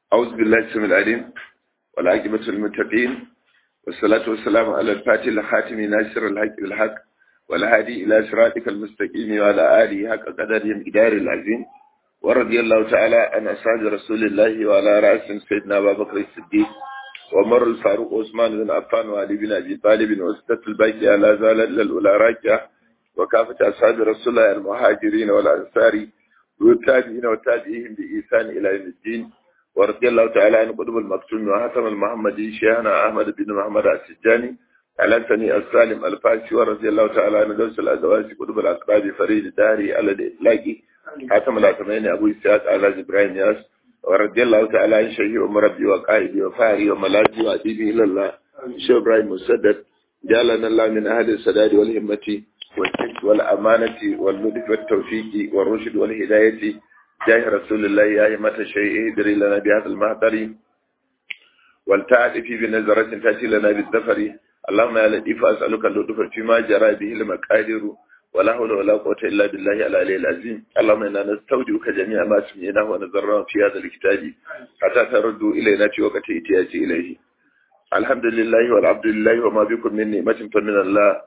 أعوذ بالله السميع العليم والعاقبة للمتقين والصلاة والسلام على الفاتح الخاتم ناصر الحق بالحق والهادي إلى صراطك المستقيم وعلى آله حق قدرهم إدار العظيم ورضي الله تعالى عن أصحاب رسول الله وعلى رأس سيدنا أبا بكر الصديق ومر الفاروق عثمان بن عفان وعلي بن أبي طالب وستة الباقي على زال الأولى راجع وكافة أصحاب رسول الله المهاجرين والأنصار والتابعين والتابعين بإحسان إلى يوم الدين ورضي الله تعالى عن قطب المكتوم وحاتم المحمدي شيخنا أحمد بن محمد السجاني على سني السالم الفاسي ورضي الله تعالى عن دوس الأزواج قطب الأقراب فريد الداري على الإطلاق حاتم الأتمين أبو إسحاق على إبراهيم ياس ورضي الله تعالى عن شيخ ومربي وقائدي وفاري وملاذي وأديبي إلى الله شيخ إبراهيم مسدد جعلنا الله من أهل السداد والهمة والحج والأمانة واللطف والتوفيق والرشد والهداية جاه رسول الله يا أئمة الشيء ادري لنا بهذا المهدر والتعرف بنظرة تأتي لنا بالدفر اللهم يا لطيف أسألك اللطف فيما جرى به المقادير ولا حول ولا قوة إلا بالله العلي العظيم اللهم إنا نستودعك جميع ما سمعناه ونذرناه في هذا الكتاب حتى تردوا إلينا في وقت إتياج إليه الحمد لله والعبد لله وما بكم من نعمة فمن الله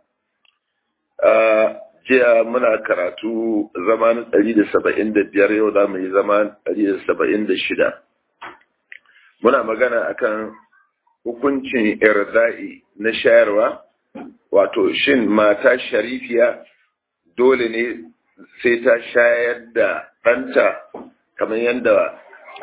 jiya muna karatu zaman 175 yau za mu yi zaman 176 muna magana akan hukuncin irda'i na shayarwa wato shin mata sharifiya dole ne sai ta shayar da ɗanta kamar yadda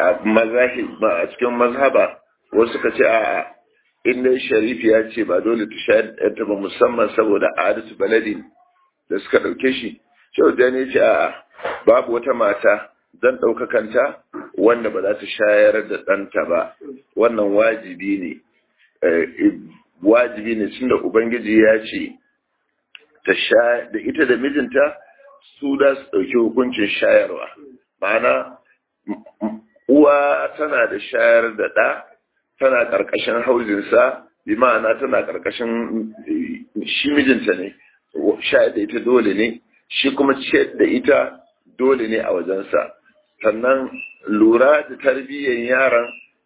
a cikin mazhaba wasu ka ce a inda sharifiya ce ba dole ta shayar da ba musamman saboda adatu baladin da suka ɗauke shi shau da ne ce a babu wata mata zan ɗaukakanta wanda ba za ta shayar da ɗanta ba wannan wajibi ne wajibi ne tunda ubangiji ya ce ta sha da ita da mijinta su da su ɗauki hukuncin shayarwa ma'ana uwa tana da shayar da ɗa tana ƙarƙashin hauzinsa bi ma'ana tana ƙarƙashin shi mijinta ne shayar da ita dole ne shi kuma ciyar da ita dole ne a wajensa sannan lura da tarbiyyar yaran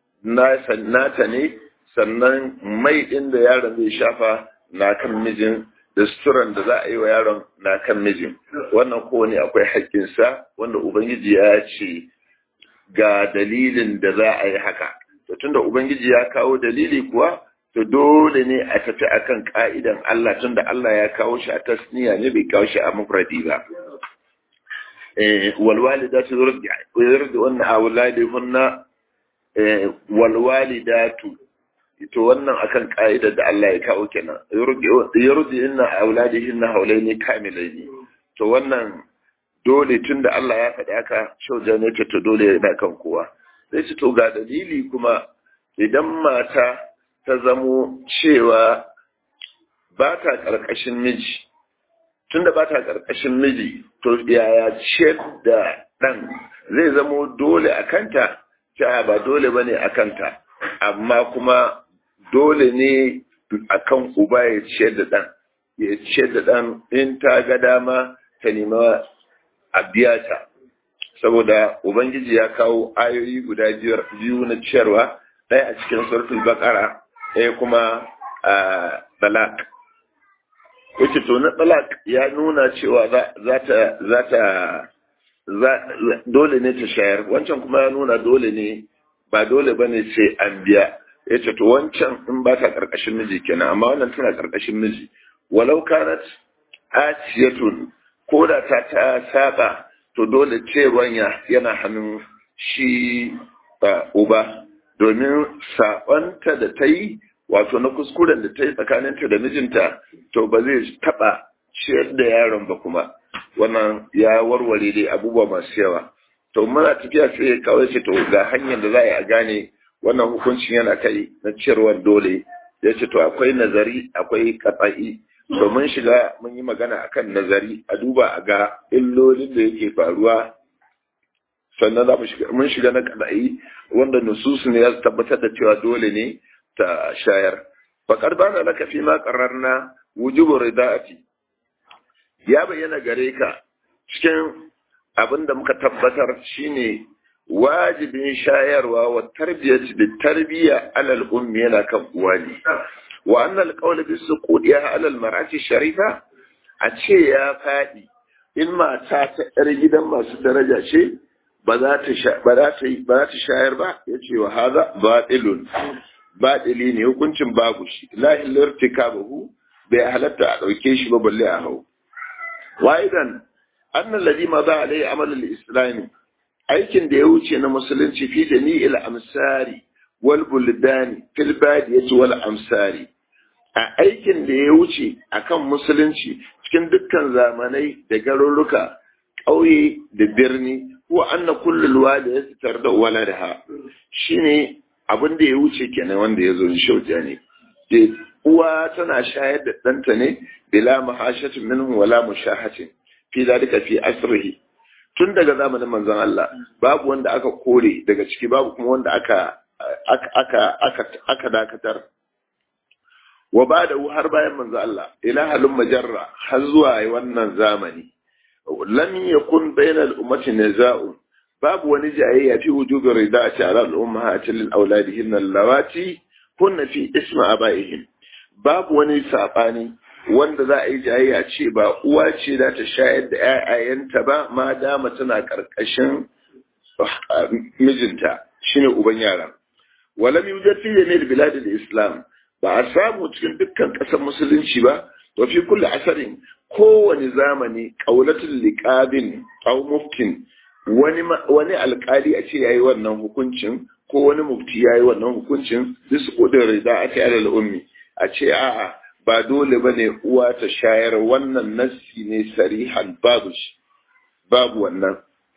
nata ne sannan mai ɗin da yaron zai shafa na kan mijin da suturan da za a yi wa yaron na kan mijin wannan kowane akwai haƙƙinsa wanda ubangiji ya ce ga dalilin da za a yi haka to tunda ubangiji ya kawo dalili kuwa to dole ne a tafi akan ka'idan Allah tunda Allah ya kawo shi a tasniya ne bai kawo shi a mufradi ba eh wal walidatu yurdi wannan awladihunna eh wal walidatu to wannan akan ka'idar da Allah ya kawo kenan yurdi yurdi inna awladihinna hawlaini kamilaini to wannan dole tunda Allah ya faɗi haka shauja ne to dole yana kan kowa sai ci to ga dalili kuma idan mata ta zamo cewa ba ta ƙarƙashin miji tunda ba ta ƙarƙashin miji to yaya ce da ɗan zai zamo dole a kanta ta ba dole ba ne a kanta amma kuma dole ne a kan uba ya ciyar da ɗan ya ciyar da ɗan in ta ga dama ta nema a biya ta saboda ubangiji ya kawo ayoyi guda biyu na ciyarwa ɗaya a cikin suratul baqara ɗaya kuma a talak wace to na talak ya nuna cewa za ta za ta dole ne ta shayar wancan kuma ya nuna dole ne ba dole bane sai an biya ya ce to wancan in ba ta ƙarƙashin miji kenan amma wannan tana ƙarƙashin miji walau kanat asiyatun ko da ta ta saba to dole cewan yana hannun shi uba domin saɓanta da ta yi wato na kuskuren da ta yi tsakaninta da mijinta to ba zai taɓa ciyar da yaron ba kuma wannan ya warware dai abubuwa masu yawa to muna tafiya sai ya kawai ce to ga hanyar da za a yi a gane wannan hukuncin yana kai na ciyarwar dole ya ce to akwai nazari akwai katsa'i to mun shiga mun yi magana akan nazari a duba a ga illolin da yake faruwa sannan za mun shiga na kadai wanda nususu ne ya tabbatar da cewa dole ne ta shayar faƙar bana laka fi ma qarrarna wujubu rida'ati ya bayyana gare ka cikin abin da muka tabbatar shine wajibin shayarwa wa tarbiyyati da tarbiyya alal ummi yana kan uwa ne wa annal qawl bi suqudiha alal mar'ati sharifa a ce ya fadi in mata ta yar gidan masu daraja ce ba za ta ba za ta ba za ta shayar ba yace wa hadha batilun batili ne hukuncin babu shi la ilirtikabahu bai halatta a dauke shi ba balle a hau wa idan annal ladhi ma za alai amal al-islami aikin da ya wuce na musulunci fi jami'il amsari wal buldani fil badiyati wal amsari a aikin da ya wuce akan musulunci cikin dukkan zamanai da garuruka ƙauye da birni ko anna kullul wada ya sitar da waladaha shine abin da ya wuce kenan wanda ya zo shauja ne uwa tana shayar da ɗanta ne bila mahashatin minhu wala mushahatin fi zalika fi asrihi tun daga zamanin manzon Allah babu wanda aka kore daga ciki babu kuma wanda aka aka aka aka dakatar wa bada har bayan manzon Allah ila halin majarra har zuwa wannan zamani lam yakun bainal ummati niza'un babu wani jayayya fi wujubi rida'ati ala al-ummahati lil auladihin allawati kunna fi isma abaihim babu wani sabani wanda za a yi jayayya ce ba uwa ce za ta shayar da ‘ya'yayanta ba ma dama tana ƙarƙashin mijinta shine uban yara. Walam yujad fi jamil bilad islam ba a samu cikin dukkan ƙasar musulunci ba wa fi kulli asarin kowane zamani qaulatul liqabin aw muftin wani wani alƙali a ce yayi wannan hukuncin ko wani mufti yayi wannan hukuncin su kudin rida a ta ummi a ce a'a ba dole ba ne uwa ta shayar wannan nassi ne sarihan babu shi babu wannan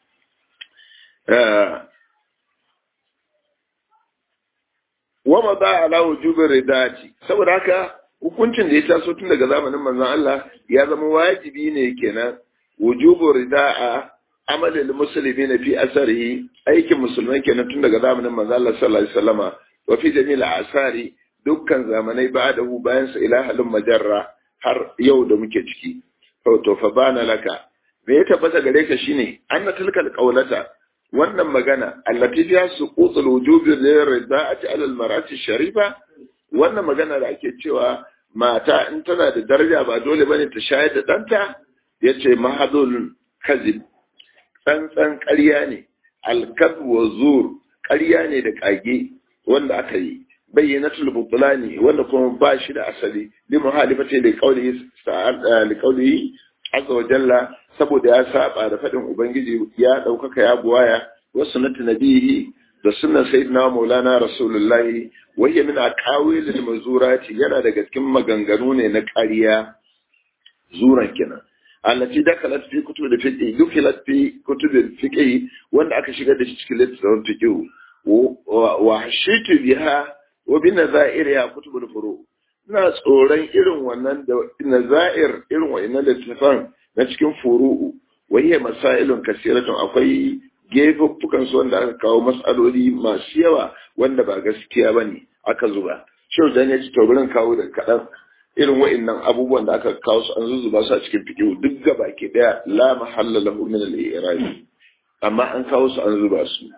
wama ba ala wujubin ridati saboda haka hukuncin da ya taso tun daga zamanin manzon Allah ya zama wajibi ne kenan wujubin rida'a amalin musulmi na fi asarihi aikin musulmai kenan tun daga zamanin manzon Allah sallallahu alaihi wasallama wa fi jami'il asari dukkan zamanai ba da hu bayan sa ilahalin majarra har yau da muke ciki to fa bana laka me ya tabbata gare ka shine anna tilkal qawlata wannan magana allati fiha suqutul wujubi lirida'ati ala almar'ati sharifa wannan magana da ake cewa mata in tana da daraja ba dole bane ta shayar da danta yace mahadul kazib tsantsan ƙarya ne alkab wa zur ƙarya ne da kage wanda aka yi bayyanatul butlani wanda kuma ba shi da asali li muhalifati li qawlihi li qawlihi azza wa jalla saboda ya saba da fadin ubangiji ya daukaka ya buwaya wa sunnati nabihi da sunnan sayyidina maulana rasulullahi wa hiya min aqawil al mazurati yana daga cikin maganganu ne na ƙarya zuran kenan allati dakalat fi kutub da fiqh dukilat fi kutub da fiqh wanda aka shigar da shi cikin littafin fiqh wa hashitu biha wa bi nazair ya kutubul furu ina tsoron irin wannan da nazair irin wa'annan littafan na cikin furu'u wa hiya masailun kasiratun akwai gefuffukan su wanda aka kawo mas'aloli masu yawa wanda ba gaskiya bane aka zuba shehu dan ya ci to burin kawo da kadan irin wa'annan abubuwan da aka kawo su an zuzuba su a cikin fiqh duk gaba ke daya la mahalla lahu min al-i'rab amma an kawo su an zuba su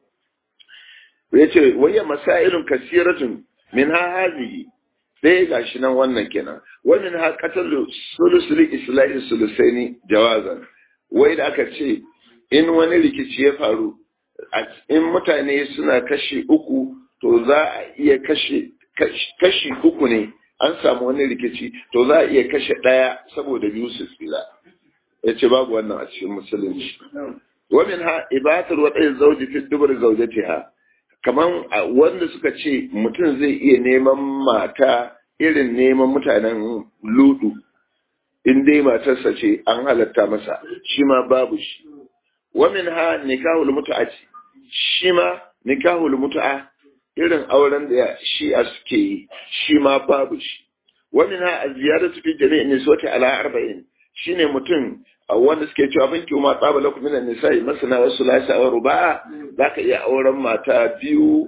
ya ce wayya masailun kasiratun min ha hazihi ɗaya gashi nan wannan kenan wannan ha qatalu sulusuli islahi sulusaini jawazan wai da aka ce in wani rikici ya faru in mutane suna kashi uku to za a iya kashe kashi uku ne an samu wani rikici to za a iya kashe ɗaya saboda biyu su tsira ya ce babu wannan a cikin musulunci wamin ha ibatar waɗanda zauji fi dubar zaujatiha kaman wanda suka ce mutum zai iya neman mata irin neman mutanen ludu in dai matarsa ce an halatta masa shi ma babu shi wamin ha nikahul mutu'a ce shi ma nikahul mutu'a irin auren da shi a suke yi shi ma babu shi wamin ha a ziyaratu fi jami'in niswati ala arba'in shine mutum wanda suke cewa fanki ma tsaba lakum minan nisa'i masana wa sulasa wa ruba'a zaka iya auren mata biyu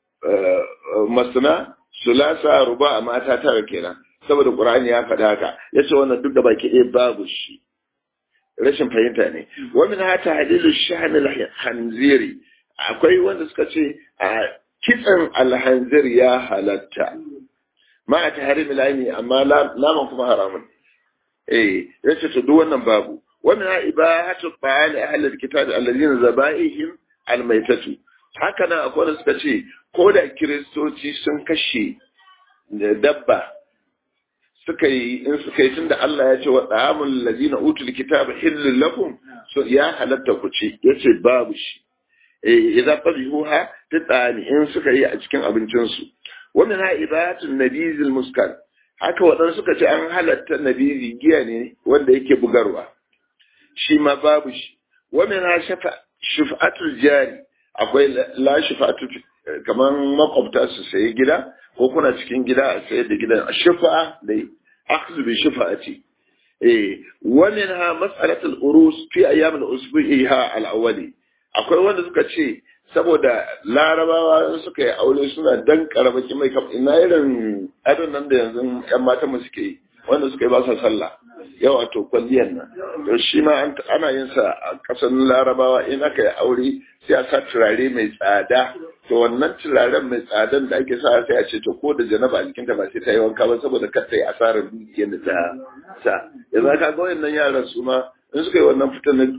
masana sulasa ruba'a mata tara kenan saboda qur'ani ya faɗa haka yace wannan duk da baki ɗaya babu shi rashin fahimta ne wa min hata hadilu sha'n al-khanziri akwai wanda suka ce a kitsan alhanzir ya halatta ma a tahari milani amma naman kuma haramun eh yace to duk wannan babu wannan ha ibahatu ta'ali ahli alkitab alladhina zaba'ihim almaytatu haka nan akwai wanda suka ce ko da kiristoci sun kashe dabba suka yi in suka yi tunda Allah ya ce wa ta'amul ladina utul kitaba hillul lakum so ya halatta ku ci yace babu shi eh idan qabihuha tatani in suka yi a cikin abincin su wannan ha ibadatun nabizil muskar haka wadan suka ce an halatta nabizi giya ne wanda yake bugarwa shi ma babu shi wannan ha shafa shuf'atul jari akwai la shuf'atu kaman makwabta su sayi gida ko kuna cikin gida a sayar da gidan shufa'a da akhdhu bi shufa'ati eh wannan ha mas'alatul urus fi ayyam al-usbu'iha al-awwali akwai wanda suka ce saboda larabawa suka yi aure suna dan karabaki mai kam ina irin adon nan da yanzu yan mata mu suke yi wanda suka yi ba sa sallah yau a to kwalliyar nan to shi ma ana yin sa a kasan larabawa in aka yi aure sai a sa turare mai tsada to wannan turaren mai tsadan da ake sa sai a ce to ko da janaba a jikinta ba sai ta yi wanka ba saboda kar ta yi asarar dukiyar da ta sa yanzu ka ga wayannan yaran su ma in suka yi wannan fitan na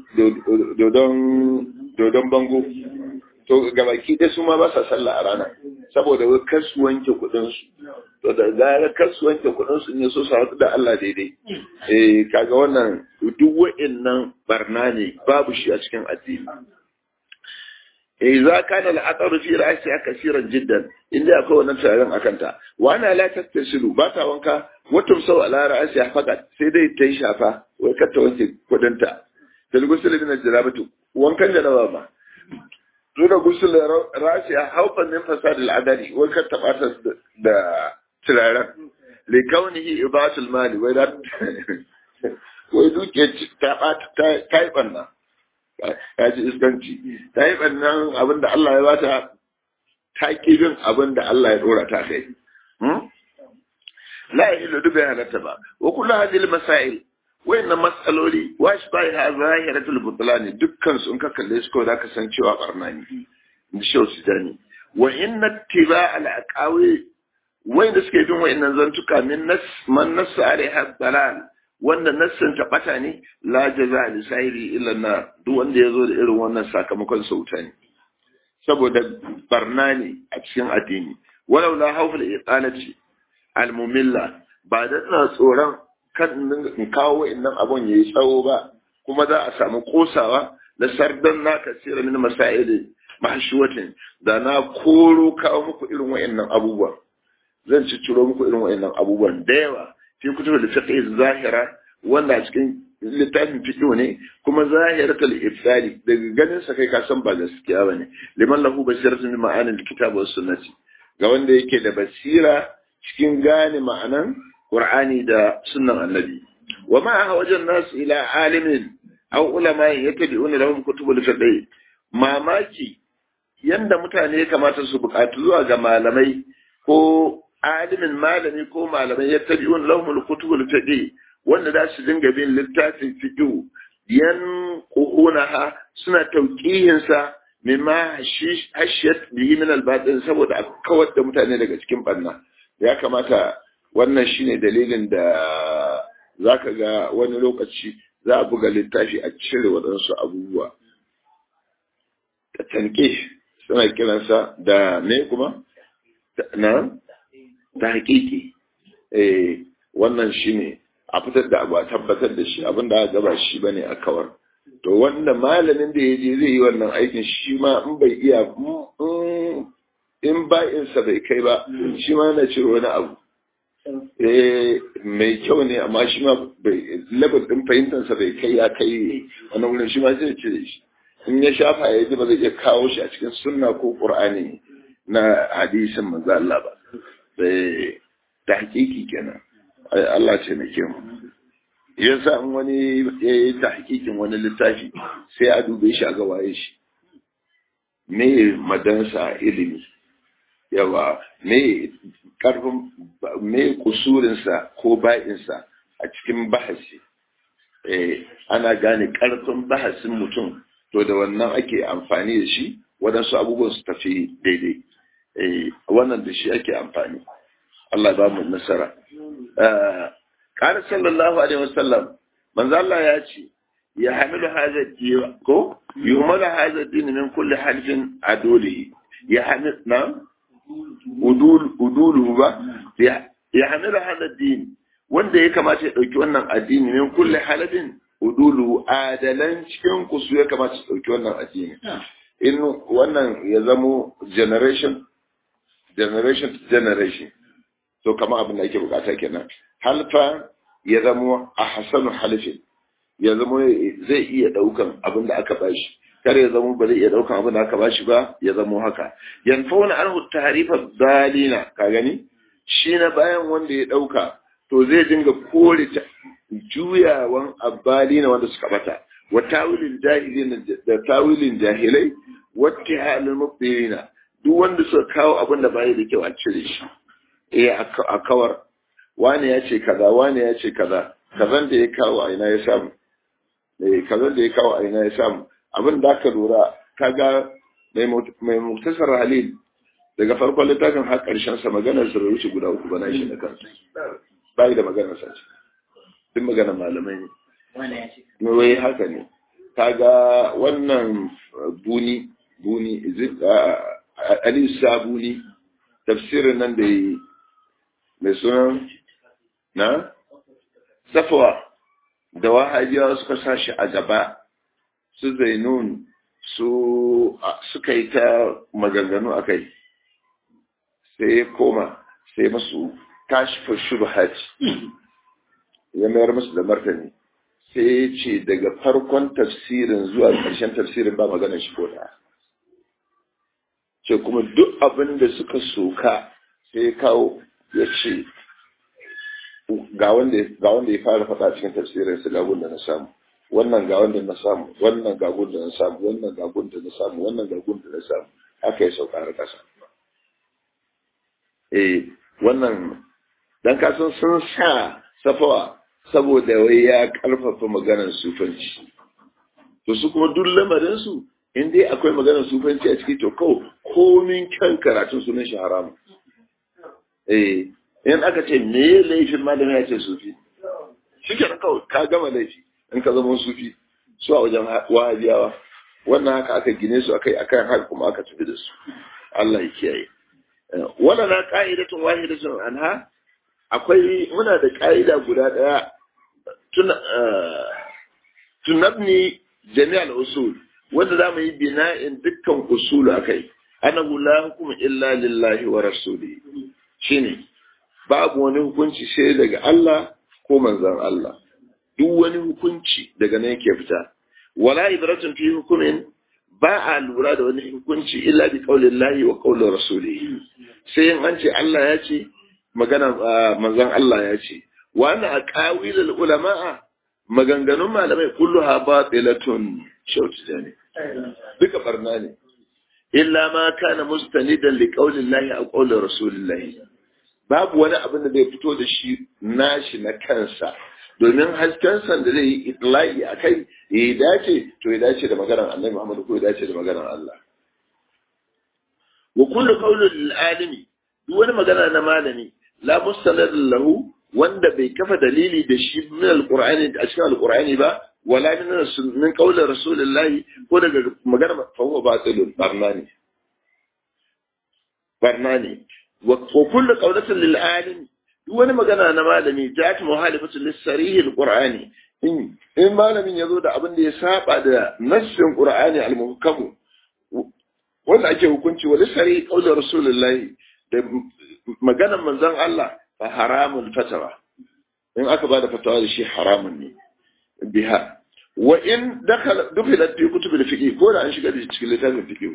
dodon bango to gabaki dai su ma ba sa sallah a rana saboda wai kar su wanke kuɗin su to da gara kar su wanke kuɗin su ne so su haɗu da Allah daidai eh kaga wannan duk wa'annan barna ne babu shi a cikin addini إذا كان العطر في رأسها كثيرا جدا إلا أكون نفسها أكنتا وأنا لا تتصل باتا وانكا وتمسو على رأسها فقط سيدي تيشافا وكتا وانت كودنتا تلغسل من الجلابة وانكا جلابا دون غسل رأسها خوفا من فساد العدل وكتا بارتا دا تلارا لكونه إضاعة المال وإذا ويدوك تايبنا ya ci iskanci ta yi ɓannan abin da Allah ya bata ta ƙi bin abin da Allah ya ɗora ta kai. La ya ilu bai halatta ba, wa kula hadil masail, wayannan matsaloli, wa shi bai ha zahiratul butulani dukkan su in ka kalle su kawai za ka san cewa barna ne, in ji shau sudani. Wa inna tiba al'aqawi wayanda suke bin wayannan zantuka min nas man nasu alaiha dalal wanda nassin ta bata ne la jaza li sahiri illa na duk wanda ya zo da irin wannan sakamakon sauta ne saboda barna ne a cikin addini walau la hawfal iqalati al mumilla ba da ina tsoron kan in kawo wa'annan abun yayi tsawo ba kuma za a samu kosawa da sardan na kasira min masail mahshuwatin da na koro kawo muku irin wa'annan abubuwa zan ci ciro muku irin wa'annan abubuwan da yawa fi kutubu da fiqh zahira wanda a cikin littafin fiqh ne kuma zahiratul ifsali daga ganin sa kai ka san ba gaskiya bane liman lahu basiratun min ma'anil kitab was sunnati ga wanda yake da basira cikin gane ma'anan qur'ani da sunnan annabi wa ma wajen nas ila alimin aw ulama yattabi'una lahum kutubul fiqh mamaki yanda mutane ya kamata su buƙatu zuwa ga malamai ko alimin malami ko malamai ya tabi wani lahumul kutubul fiqh wanda za su dinga bin littafin fiqh yan ha suna tauqihin sa mimma hashiyat bihi min al saboda a kawar da mutane daga cikin barna ya kamata wannan shine dalilin da zaka ga wani lokaci za a buga littafi a cire waɗansu abubuwa tanke suna kiransa da me kuma na ta hakiki eh wannan shine a fitar da abu a tabbatar da shi abin da aka gaba shi bane a kawar to wanda malamin da ya je zai yi wannan aikin shi ma in bai iya in ba'insa bai kai ba shi ma yana ciro wani abu eh mai kyau ne amma shi ma bai level din fahimtarsa bai kai ya kai wani wurin shi ma zai cire shi in ya shafa ya ji ba zai iya kawo shi a cikin sunna ko qur'ani na hadisin manzo Allah ba sai ta hakiki kenan Allah ce na mu yasa in wani ya yi ta hakikin wani littafi sai a dube shi a ga waye shi me madansa ilimi yawa me karfin me kusurinsa ko ba'insa a cikin bahasi eh ana gane karfin bahasin mutum to da wannan ake amfani da shi waɗansu abubuwan su tafi daidai wannan da shi ake amfani Allah ba mu nasara qala sallallahu alaihi wasallam manzo Allah ya ce ya hamilu hadha din ko yuhmalu hadha din min kulli halfin aduli ya hamil na udul udulu ba ya hamilu hadha din wanda ya kamata ya dauki wannan addini min kulli halfin udulu adalan cikin ku su ya kamata su dauki wannan addini in wannan ya zamo generation generation to generation to kama abin da ake bukata kenan halfa ya zamo a hasanu halifin ya zamo zai iya daukan abin da aka bashi kar ya zamo ba zai iya daukan abin da aka bashi ba ya zamo haka yanfauna anhu tahrifa dalina ka gani shi na bayan wanda ya dauka to zai dinga kore ta juyawan abbalina wanda suka bata wa tawilin jahilin da tawilin jahilai wata halin mubdirina duk wanda suka kawo abin da bai da kyau a cire shi eh a kawar wani ya ce kaza wani ya ce kaza kazan da ya kawo a ina ya samu eh kazan da ya kawo a ina ya samu abin da aka lura kaga mai muktasar halil daga farkon littafin har karshen sa maganar sa wuce guda uku bana shi da kansa bai da maganar sa duk maganar malamai ne wai haka ne kaga wannan buni buni Ali Sabuni tafsirin nan da yi mai sunan na safawa da wahabiyawa suka sa shi a gaba su zainun su suka yi ta maganganu a kai sai ya koma sai masu kashifar shubhat ya mayar musu da martani sai ya ce daga farkon tafsirin zuwa ƙarshen tafsirin ba maganar shi ko da ce kuma duk abin da suka soka sai kawo ya ce ga wanda ya fara faɗa cikin tafsirin su gagun da na samu wannan ga wanda na samu wannan gagun da na samu wannan gagun da na samu wannan gagun da na samu haka ya sauka har ƙasa eh wannan dan kasan sun sa safawa saboda wai ya karfafa maganar sufanci to su kuma duk lamarin su in dai akwai maganar sufanci a ciki to kawai komin kyan karatun sunan shi haramu eh in aka ce me laifin malami ya ce sufi shi ke kawai ka gama laifi in ka zama sufi su a wajen wahabiyawa wannan haka aka gine su akai akan haka kuma aka tafi da su Allah ya kiyaye wannan na ka'idatun wahidatun anha akwai muna da ka'ida guda daya tunabni jami'al usul wanda za mu yi bina'in dukkan usulu a kai annahu la hukuma illa lillahi wa rasuli shine babu wani hukunci sai daga Allah ko manzon Allah duk wani hukunci daga nan yake fita wala ibratun fi hukumin ba a lura da wani hukunci illa bi qaulillahi wa qaulir rasuli sai in an ce Allah ya ce magana manzon Allah ya ce wa ana aqawilul ulama'a maganganun malamai kulluha batilatun shautu ne duka barna ne illa ma kana mustanidan li qaulillahi aw qaulir rasulillahi babu wani abin da zai fito da shi nashi na kansa domin haskensa da zai yi itlai a kai ya dace to ya dace da maganar annabi Muhammad ko ya dace da maganar Allah wa kullu qawlin lil alimi duk wani magana na malami la mustanad lahu wanda bai kafa dalili da shi min alqur'ani a cikin alqur'ani ba wala min min qawli rasulillahi ko daga magana fa huwa batilun barnani barnani wa kullu qawlatin lil alim duk wani magana na malami jat muhalifatu lis sarih alqur'ani in in malamin yazo da abin da ya saba da nassin qur'ani al-muhkam wanda ake hukunci wa lisari qawli rasulullahi da maganar manzon Allah fa haramun fatawa in aka bada fatawa da shi haramun ne biha wa in dakhala dukhilat fi kutub al-fiqh ko da an shiga da cikin littafin fiqh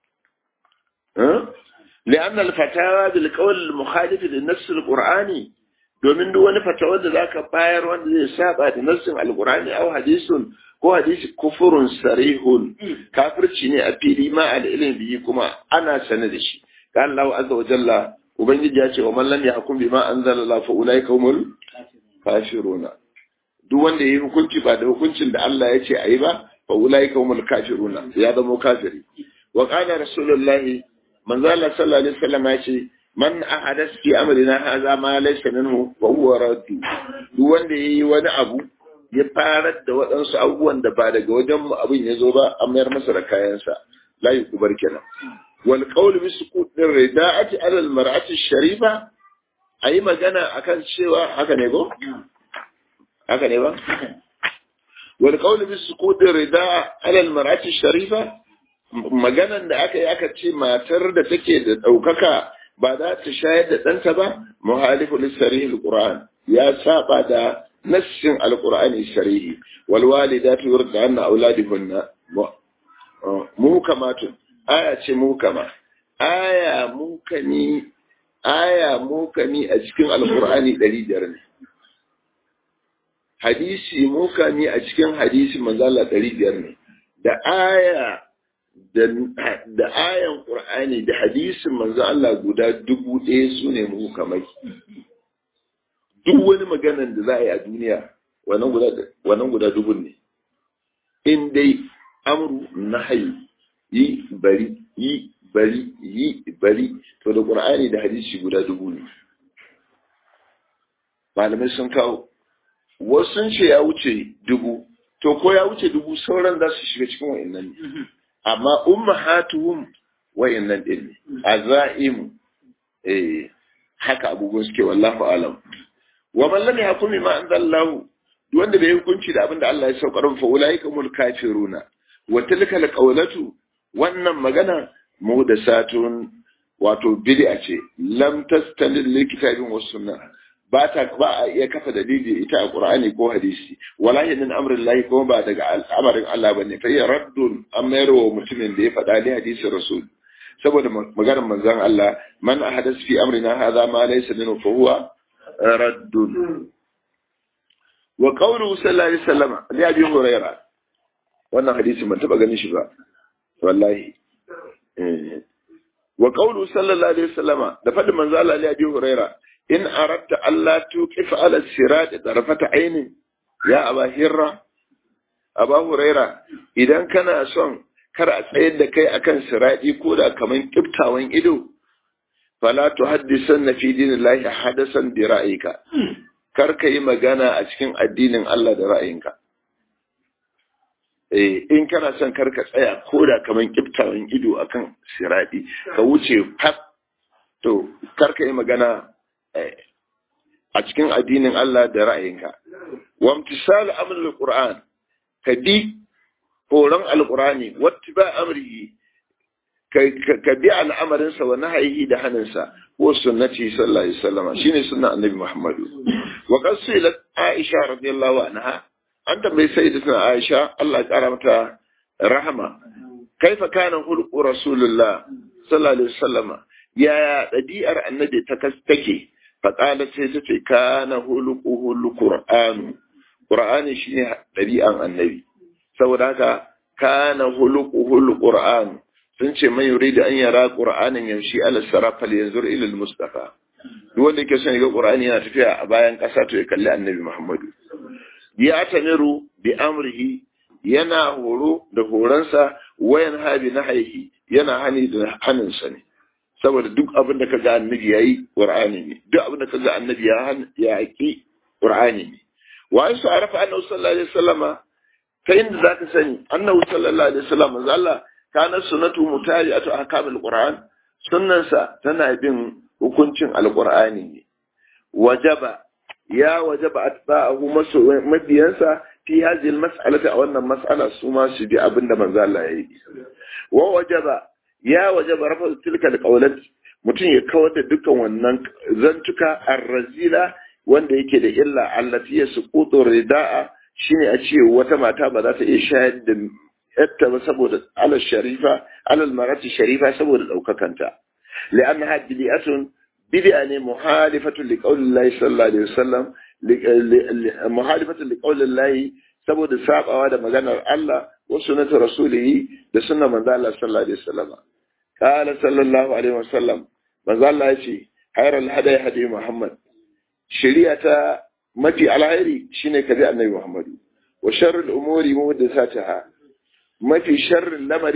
لأن الفتاوى بالقول المخالف للنص القرآني domin duk wani fatawar da zaka bayar wanda zai saba da nassin alqur'ani aw hadisun ko hadisi kufurun sarihun kafirci ne a fili ma al ilmi bihi kuma ana sane da shi kan Allah azza wa jalla ubangiji ya ce wa man lam yahkum bima anzala Allah fa ulaika humul kafiruna duk wanda yayi hukunci ba da hukuncin da Allah ya ce ayi ba fa ulaika humul kafiruna ya zama kafiri wa qala rasulullahi manzo Allah sallallahu alaihi wasallam ya ce man ahadas fi amrina hadha ma laysa minhu fa huwa raddu duk wanda yayi wani abu ya farar da waɗansu abubuwan da ba daga wajen mu abin ya zo ba an mayar masa da kayansa la yukubar kenan wal qawl bi sukut din rida'ati ala al mar'ati sharifa ayi magana akan cewa haka ne go haka ne ba wal qawl bi sukut din rida'a ala al mar'ati sharifa maganan da aka yi aka ce matar da take da ɗaukaka ba za ta shayar da ɗanta ba muhalifu lissarihil qur'an ya saba da nassin alqur'ani sharihi wal walidatu yurdana auladihunna muhkamatun aya ce muhkama aya mukani aya mukami a cikin alqur'ani 500 ne hadisi mukami a cikin hadisi manzo Allah 500 ne da aya da ayan Qur'ani da hadisin manzo Allah guda dubu ɗaya su ne muhkamai duk wani maganan da za a yi a duniya wannan guda dubun ne in dai amru nahyi yi bari yi bari yi bari to da Qur'ani da hadisi guda dubu ne malamai sun kawo wasu sun ce ya wuce dubu to ko ya wuce dubu sauran za su shiga cikin wa'annan ne amma ummahatuhum wa'annan din ne azaimu eh haka abubuwan suke wallahu alam wa man lam yakum bima anzalallahu duk wanda bai hukunci da abin da Allah ya saukar fa ulaika mul kafiruna wa tilka alqawlatu wannan magana muhdathatun wato bid'a ce lam tastanid lil kitabin was sunnah ba ta ba a iya kafa dalili ita a Qur'ani ko hadisi wallahi min amrin lahi kuma ba daga al'amarin Allah bane fa ya raddun amayar wa mutumin da ya faɗa ne hadisin rasul saboda maganar manzon Allah man ahadas fi amrina hadha ma laysa minhu fa huwa raddun wa qawluhu sallallahu alaihi wasallam li abi hurairah wannan hadisi ban taba ganin shi ba wallahi wa qawluhu sallallahu alaihi wasallam da faɗin manzon Allah li abi hurairah in aratta Allah tuqif ala sirat tarfata ainin ya aba hirra aba huraira idan kana son kar a tsayar da kai akan sirati ko da kaman kiftawan ido fala tuhaddisan fi dinillahi hadasan bi ra'ayika kar ka yi magana a cikin addinin Allah da ra'ayinka eh in kana son kar ka tsaya ko da kaman kiftawan ido akan sirati ka wuce fat to kar ka yi magana a cikin addinin Allah da ra'ayinka. Wa imtisal amrul Qur'an ka bi horon alqur'ani wattiba amrihi ka bi al'amarinsa wa nahyihi da haninsa wa sunnati sallallahu alaihi wasallam shine sunnan annabi Muhammadu wa qasilat Aisha radiyallahu anha an tambayi sayyidatuna Aisha Allah ya kara mata rahama kaifa kana hulqu rasulullah sallallahu alaihi wasallam yaya ɗabi'ar annabi ta take faƙala sai ta ce kana huluku qur'anu qur'ani shine ɗabi'an annabi saboda haka kana huluku qur'an sun ce man yuridu an yara qur'anin yamshi ala sarafal yanzur ila al-mustafa duk wanda yake son ga qur'ani yana tafiya a bayan ƙasa to ya kalli annabi muhammadu ya tamiru bi amrihi yana horo da horonsa wayan habi na haihi yana hani da haninsa ne saboda duk abin da ka ga annabi yayi qur'ani ne duk abin da ka ga annabi ya ya yaki qur'ani ne wa an su arafa annabi sallallahu alaihi wasallama ta inda zaka sani annabi sallallahu alaihi wasallam manzo Allah kana sunnatu mutari'atu ahkamul qur'an sunnansa tana bin hukuncin alqur'ani ne wajaba ya wajaba atba'ahu masu mabiyansa fi hadhihi almas'alati a wannan mas'ala su ma su bi abinda manzo Allah yayi wa wajaba ya wajaba rafa tilka alqawlat mutum ya kawar da dukkan wannan zantuka arrazila wanda yake da illa allati yasqutu rida'a shine a ce wata mata ba za ta iya shayar da yatta ba saboda alal sharifa alal marati sharifa saboda daukakanta li'annaha bid'atun bid'a ne muhalifatu liqaulillahi sallallahu alaihi wasallam muhalifatu liqaulillahi saboda sabawa da maganar Allah wa sunnatu rasulihi da sunnar manzo Allah sallallahu alaihi wasallam qala sallallahu alaihi wasallam manzo Allah yace hayral hadai hadi Muhammad shari'a ta mafi alhairi shine kabi annabi Muhammadu wa sharrul umuri muhdathataha mafi sharrin lamari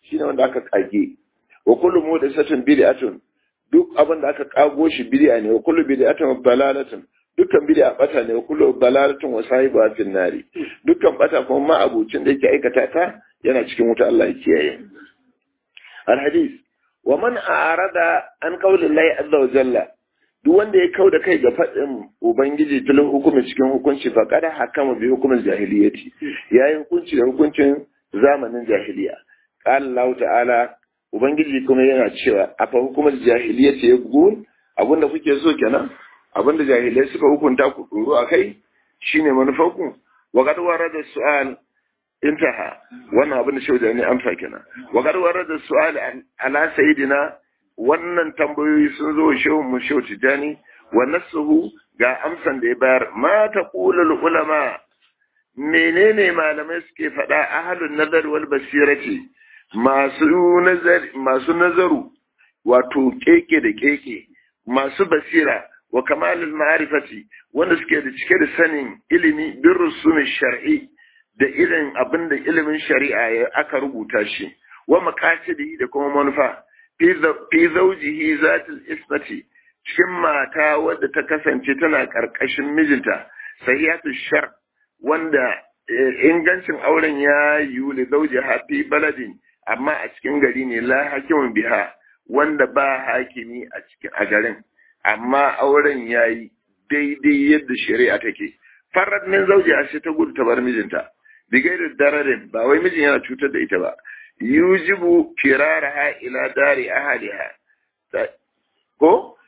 shine wanda aka kage wa kullu muhdathatin bid'atun duk abin da aka kago shi bid'a ne wa kullu bid'atin dalalatun dukkan bid'a bata ne wa kullu dalalatun wa sahibu fil nari dukkan bata kuma ma abucin da yake aikata ta yana cikin wuta Allah ya kiyaye al hadith wa man a'rada an qawli Allah azza wa jalla duk wanda ya kauda kai ga faɗin ubangiji filin hukumin cikin hukunci fa kada hakama bi hukumin jahiliyyati yayin hukunci da hukuncin zamanin jahiliya qala Allah ta'ala ubangiji kuma yana cewa afa hukumar jahiliyyati yaqul abinda kuke so kenan abinda jahilai suka hukunta ku doro akai shine manufarku wa qad warada su'al intaha wannan abin da shehu da ne amsa kenan wa qad warada su'al ala sayidina wannan tambayoyi sun zo shehu mu shehu tijani wa nasuhu ga amsan da ya bayar ma taqulu ulama menene malamai suke faɗa ahlun nazar wal basirati masu nazar masu nazaru wato keke da keke masu basira wa kamalul ma'rifati wanda suke da cike da sanin ilimi bin rusumin shar'i da irin abin da ilimin shari'a ya aka rubuta shi wa maqasidi da kuma manufa fi zawjihi zatul ismati cikin mata wadda ta kasance tana karkashin mijinta sahihatu shar wanda ingancin auren ya yiwu li zawjiha fi baladin amma a cikin gari ne la hakimin biha wanda ba hakimi a cikin a garin amma auren yayi daidai yadda shari'a take farad min zawjiha sai ta gudu ta bar mijinta bigairu dararin ba wai mijin yana cutar da ita ba yujibu firaraha ila dari ahliha ko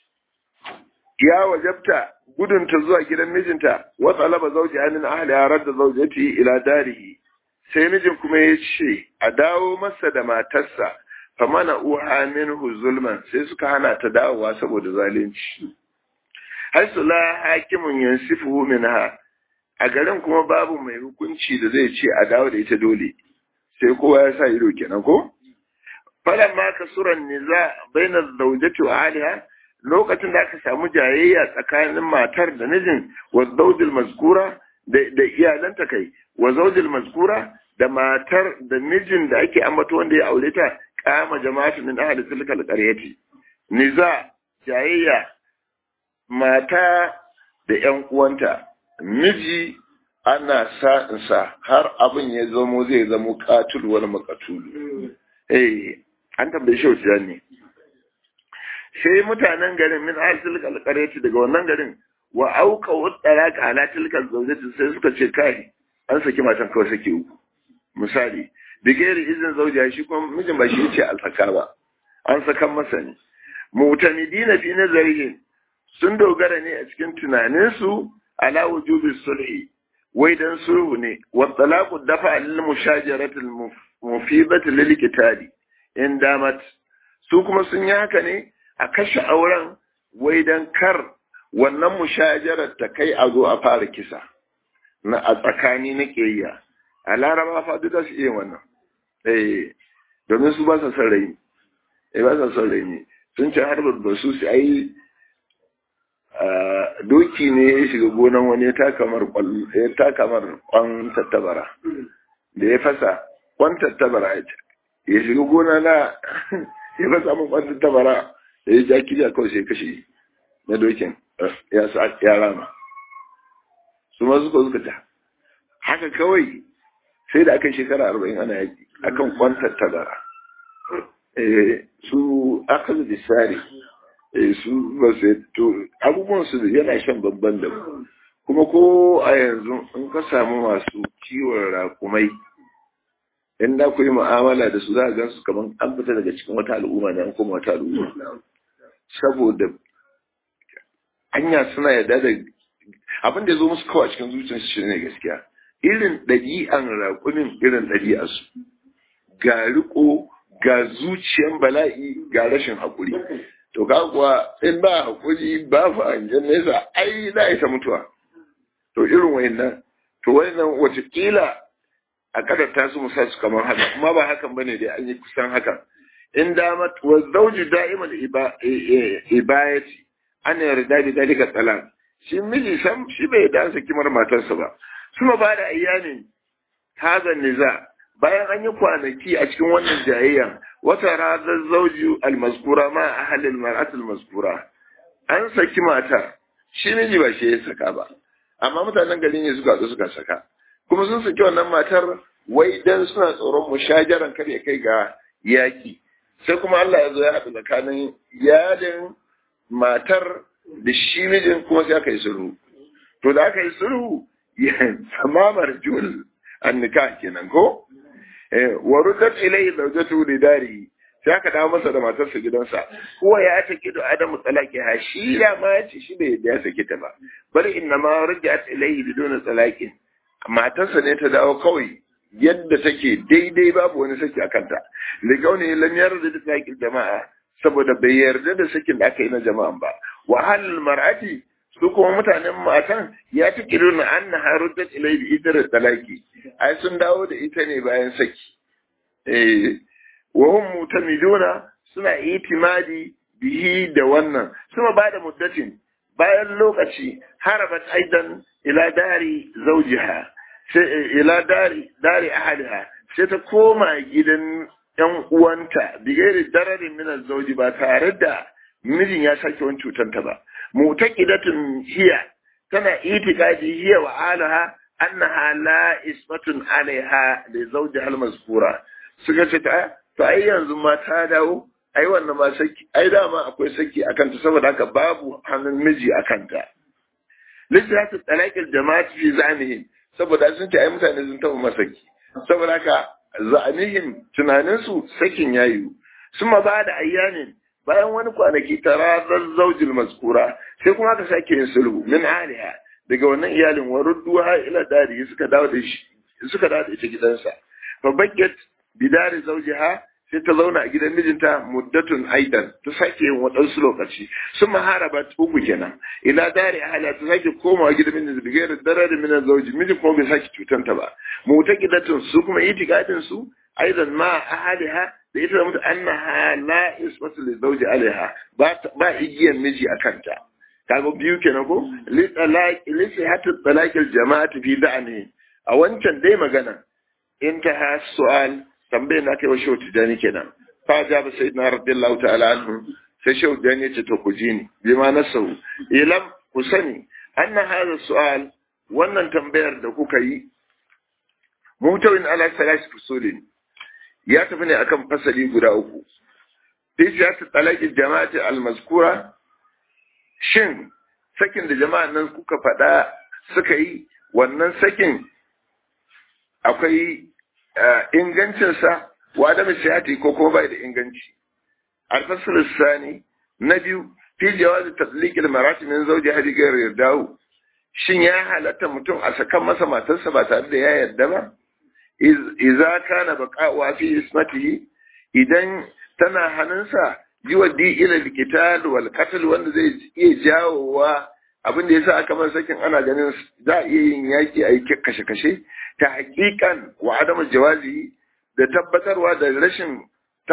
ya wajabta gudunta zuwa gidan mijinta wa talaba zawjiha min ahliha radda zawjati ila darihi sai mijin kuma ya ce a dawo masa da matarsa fa mana uha minhu zulman sai suka hana ta dawowa saboda zalunci haisu la hakimun yansifuhu minha a garin kuma babu mai hukunci da zai ce a dawo da ita dole sai kowa ya sa ido kenan ko falan ma kasuran niza baina zawjati wa aliha lokacin da aka samu jayayya tsakanin matar da mijin wa zawjil mazkura da iyalanta kai wa zawjil mazkura da matar da mijin da ake ambato wanda ya aure ta kama jama'atu min ahli tilka alqaryati niza jayayya mata da ƴan uwanta miji ana sa'insa har abin ya zamo zai zamo katul wani makatulu eh an tambaye shi wata ne sai mutanen garin min ahli tilka alqaryati daga wannan garin wa auka wadara ka ala tilka zawjati sai suka ce kai an saki matan kawai sake uku misali da gairi izin zaujiya shi kuma mijin ba shi ce alfaka ba an sakan masa ne mutamidina fi nazarihin sun dogara ne a cikin tunaninsu ala wujubi sulhi wai dan sulhu ne wa talaqu dafa lil mushajarati al mufidati lil qitali in damat su kuma sun yi haka ne a kashe auren wai dan kar wannan mushajarar ta kai a zo a fara kisa na a tsakani na ƙiyayya a laraba fa duk su iya wannan eh domin su ba sa son rai eh ba sa son rai ne sun ce har ba su su ai doki ne ya shiga gonan wani ya taka mar ya taka mar kwan tattabara da ya fasa kwan tattabara ya ya shiga gona na ya fasa min kwan tattabara da ya ja kiriya kawai sai kashe na dokin ya sa ya rama su ma suka suka ta haka kawai sai da aka yi shekara arba'in ana yaki akan kwan tattabara su aka da sare su ba su to abubuwan su yana shan babban da kuma ko a yanzu in ka samu masu kiwon rakumai in da ku yi mu'amala da su za a gansu kamar an fita daga cikin wata al'umma ne an koma wata al'umma saboda hanya suna yarda da abin da ya zo musu kawai cikin zuciyarsu shi ne gaskiya irin ɗabi'an raƙumin irin ɗabi'arsu ga riko ga zuciyan bala'i ga rashin haƙuri to ka kuwa in ba haƙuri ba fa hangen nesa ai za a ta mutuwa to irin wayannan to wayannan watakila a kadar su musa su kamar haka kuma ba hakan bane da an yi kusan hakan in damat wa zawju da'imal ibayati ana yarda da dalika talaq shi miji sam shi bai da kimar matarsa ba kuma ba da ayyanin hazan niza bayan an yi kwanaki a cikin wannan jayayyan wata ranar zauji almaskura ma a halin mar'atul maskura an saki matar shi miji ba shi ya saka ba amma mutanen gari ne suka zo suka saka kuma sun saki wannan matar wai dan suna tsoron mushajaran kar ya kai ga yaki sai kuma Allah ya zo ya haɗu tsakanin yadin matar da shi mijin kuma sai aka yi sulhu to da aka yi sulhu tamamar jul annika kenan ko wa ruddat ilayhi zawjatu li dari sai aka dawo masa da matarsa gidansa kuwa ya take da adamu talaki ha shi da ma ya ce shi bai ya saki ta ba bal inna ma rujat ilayhi biduna talaqin matarsa ne ta dawo kawai yadda take daidai babu wani saki a kanta da gauni lam yarda da talaqin jama'a saboda bai yarda da sakin da aka yi na jama'an ba wa hal mar'ati su kuma mutanen matan ya fi kiruna an na haruddat ilai bi idar talaki ai sun dawo da ita ne bayan saki eh wa hum mutamiduna suna itimadi bihi da wannan suma bada muddatin bayan lokaci harabat aidan ila dari zawjiha sai ila dari dari ahliha sai ta koma gidan yan uwanta bigere dararin min zauji ba tare da mijin ya sake wani cutanta ba mutaqidatun hiya tana itikadi hiya wa alaha annaha la ismatun alaiha li zawjiha al-mazkura suka ce ta to ai yanzu ma ta dawo ai wannan ma saki ai dama akwai saki akan ta saboda haka babu hannun miji akan ta lissatu talaqil jama'ati fi zamihim saboda sun ce ai mutane sun taba masaki saboda haka za'anihim tunaninsu sakin yayu suma ba da ayyanin bayan wani kwanaki tarazar zaujil maskura sai kuma aka sake yin sulhu min aliha daga wannan iyalin wa rudduha ila dari suka dawo da shi suka dawo da ita gidansa fa bakkat bidari zawjiha sai ta zauna a gidan mijinta muddatun aidan ta sake yin waɗansu lokaci sun maharaba uku kenan ila dari ahla ta sake komawa gidan mijinta da gairar darar min zauji mijin kuma bai sake cutanta ba mutaqidatun su kuma itikadin su aidan ma ahliha da ita da mutu annaha la ismatu li zawji alaiha ba ba igiyan miji a kanta kaga biyu kenan ko li talaq li sihhatu talaq al jama'ati fi da'ani a wancan dai magana intaha su'al tambayar na kai wa shehu tijani kenan fa ja ba sayyidina radiyallahu ta'ala anhu sai shehu tijani ya ce to ku ji ni bi ma nasau ilam ku sani anna hadha su'al wannan tambayar da kuka yi mutawin ala salasi fusulin ya tafi ne akan fasali guda uku fi siyasar talakin jama'ati almaskura shin sakin da jama'an nan kuka faɗa suka yi wannan sakin akwai ingancinsa wa da misiyati ko kuma bai da inganci alfasul sani na biyu fi jawazi tatliqil marati min zawji hadi ghayr yardahu shin ya halatta mutum a sakan masa matarsa ba tare da ya yarda ba iza kana baqa'u fi ismatihi idan tana hannunsa yuwaddi ila alqital wal qatl wanda zai iya jawowa abin da yasa aka masa sakin ana ganin za a iya yin yaki a yi kashe-kashe ta hakikan wa adamu jawazi da tabbatarwa da rashin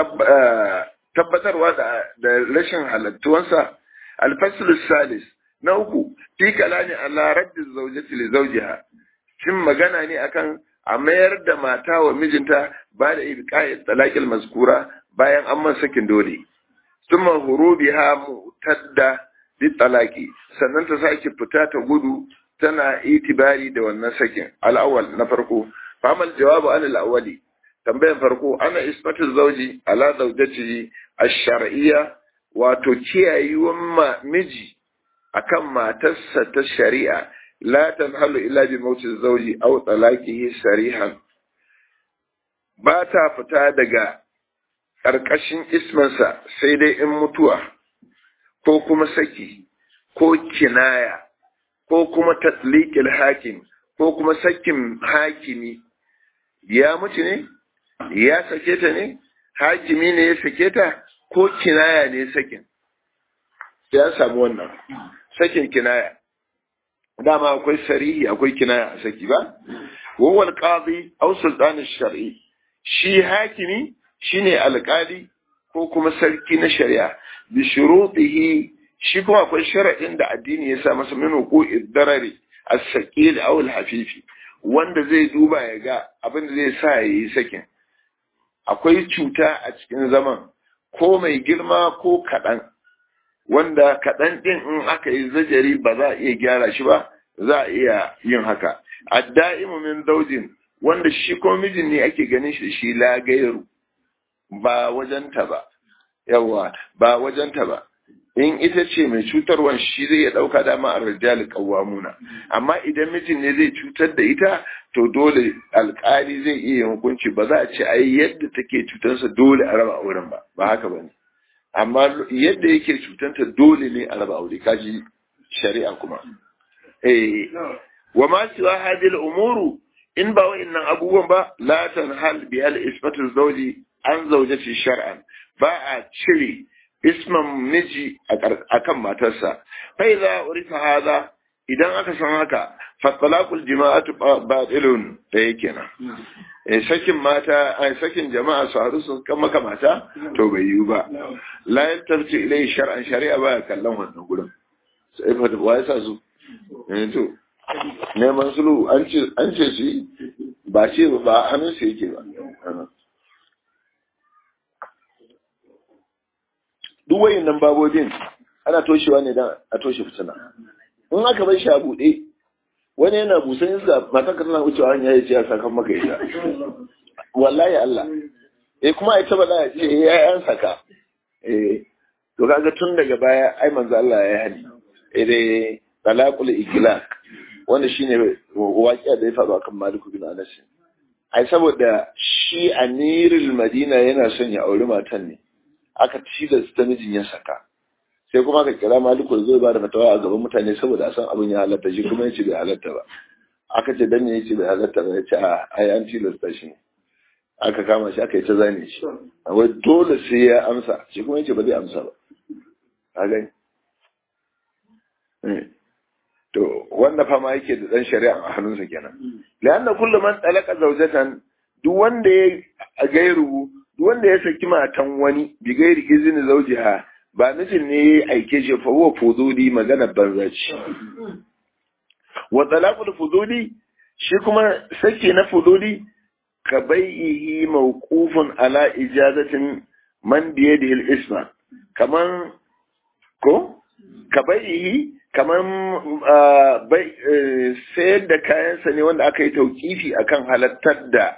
tabbatarwa da rashin halattuwansa alfaslu salis na uku fi kalani ala raddi zawjati li zawjiha shin magana ne akan a mayar da mata wa mijinta ba da ibqa'i talaqil mazkura bayan an man sakin dole summa hurubiha mutadda bi talaqi sannan ta sake fita ta gudu tana itibari da wannan sakin al'awwal na farko famal jawabu an al'awwali tambayan farko ana ismatu zauji ala zaujatihi ash-shar'iyya wato kiyayewan ma miji akan matarsa ta shari'a la tanhalu illa bi mauti zauji aw talaqihi sarihan ba ta fita daga ƙarƙashin ismansa sai dai in mutuwa ko kuma saki ko kinaya ko kuma tatliqil hakim ko kuma sakin hakimi ya mutu ne ya sake ta ne hakimi ne ya sake ta ko kinaya ne sakin ya samu wannan sakin kinaya dama akwai sarihi akwai kinaya a saki ba wawal qadi aw sultan shar'i shi hakimi shine alƙali ko kuma sarki na shari'a bi shurutihi shi kuma akwai sharaɗin da addini ya sa masa min ko iddarari as-saqil aw al-hafifi wanda zai duba ya ga abin da zai sa ya yi sakin akwai cuta a cikin zaman ko mai girma ko kaɗan wanda kaɗan ɗin in aka yi zajari ba za a iya gyara shi ba za a iya yin haka adda'imu min zaujin wanda shi ko mijin ne ake ganin shi shi lagairu ba wajenta ba yawa ba wajenta ba in ita ce mai cutarwan shi zai ya ɗauka dama a rijali kawamuna amma idan mijin ne zai cutar da ita to dole alkali zai iya hukunci ba za a ce ai yadda take cutarsa dole a raba auren ba ba haka ba ne amma yadda yake cutanta dole ne a raba aure kaji shari'a kuma eh wa ma siwa hadil umuru in ba wa'annan abubuwan ba la tanhal bi al isbatu zawji an zawjati shar'an ba a cire isman miji akan matarsa fa idza urifa hada idan aka san haka fa talaqul jama'atu batilun da yake na eh sakin mata ai sakin jama'a su haru su kan maka mata to bai yiwu ba la yattarci ilai shar'an shari'a ba kallon wannan gurin sai fa wa yasa su eh to neman sulu an ce an ce shi ba ce ba hannun su yake ba duk wayannan babobin ana toshewa ne dan a toshe fitina in aka bar shi a buɗe wani yana busan iska matan ka tana wucewa hanya ya ce ya sakan maka ita wallahi Allah eh kuma ita ba za a ce eh ya saka eh to kaga tun daga baya ai manzo Allah ya hani eh dai talaqul iglaq wanda shine waƙiya da ya faru akan Malik bin Anas ai saboda shi amirul Madina yana son ya auri matan ne aka tilasta mijin ya saka sai kuma aka kira maliku da zai ba da fatawa a gaban mutane saboda a san abin ya halatta shi kuma yace bai halatta ba aka ce dan ne yace bai halatta ba yace a ai an tilasta shi aka kama shi aka yi ta zane shi wai dole sai ya amsa shi kuma yace ba zai amsa ba a gani to wanda fama yake da dan shari'a a hannunsa kenan lianna kullu man talaka zawjatan duk wanda ya gairu duk wanda ya saki matan wani bi gairi izini zawjiha ba mijin ne ya aike shi fa huwa fuduli magana banza ce wa talaqul fuduli shi kuma saki na fuduli ka bai'ihi mawqufun ala ijazatin man bi yadihi al-isma kaman ko ka bai'ihi kaman bai sayar da kayansa ne wanda aka yi tauƙifi akan halattar da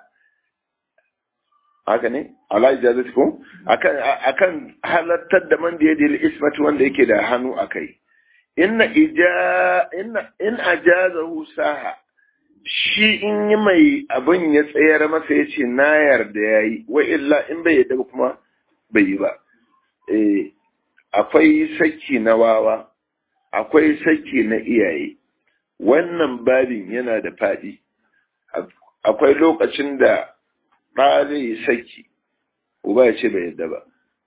haka ne ala ijazati ko akan akan halattar da man da yadda ismatu wanda yake da hannu akai inna ija inna in ajazahu saha shi in yi mai abin ya tsayar masa ya ce na yarda ya yi wa illa in bai yadda kuma bai yi ba eh akwai saki na wawa akwai saki na iyaye wannan babin yana da faɗi akwai lokacin da ɗa zai yi saki uba ya ce bai yadda ba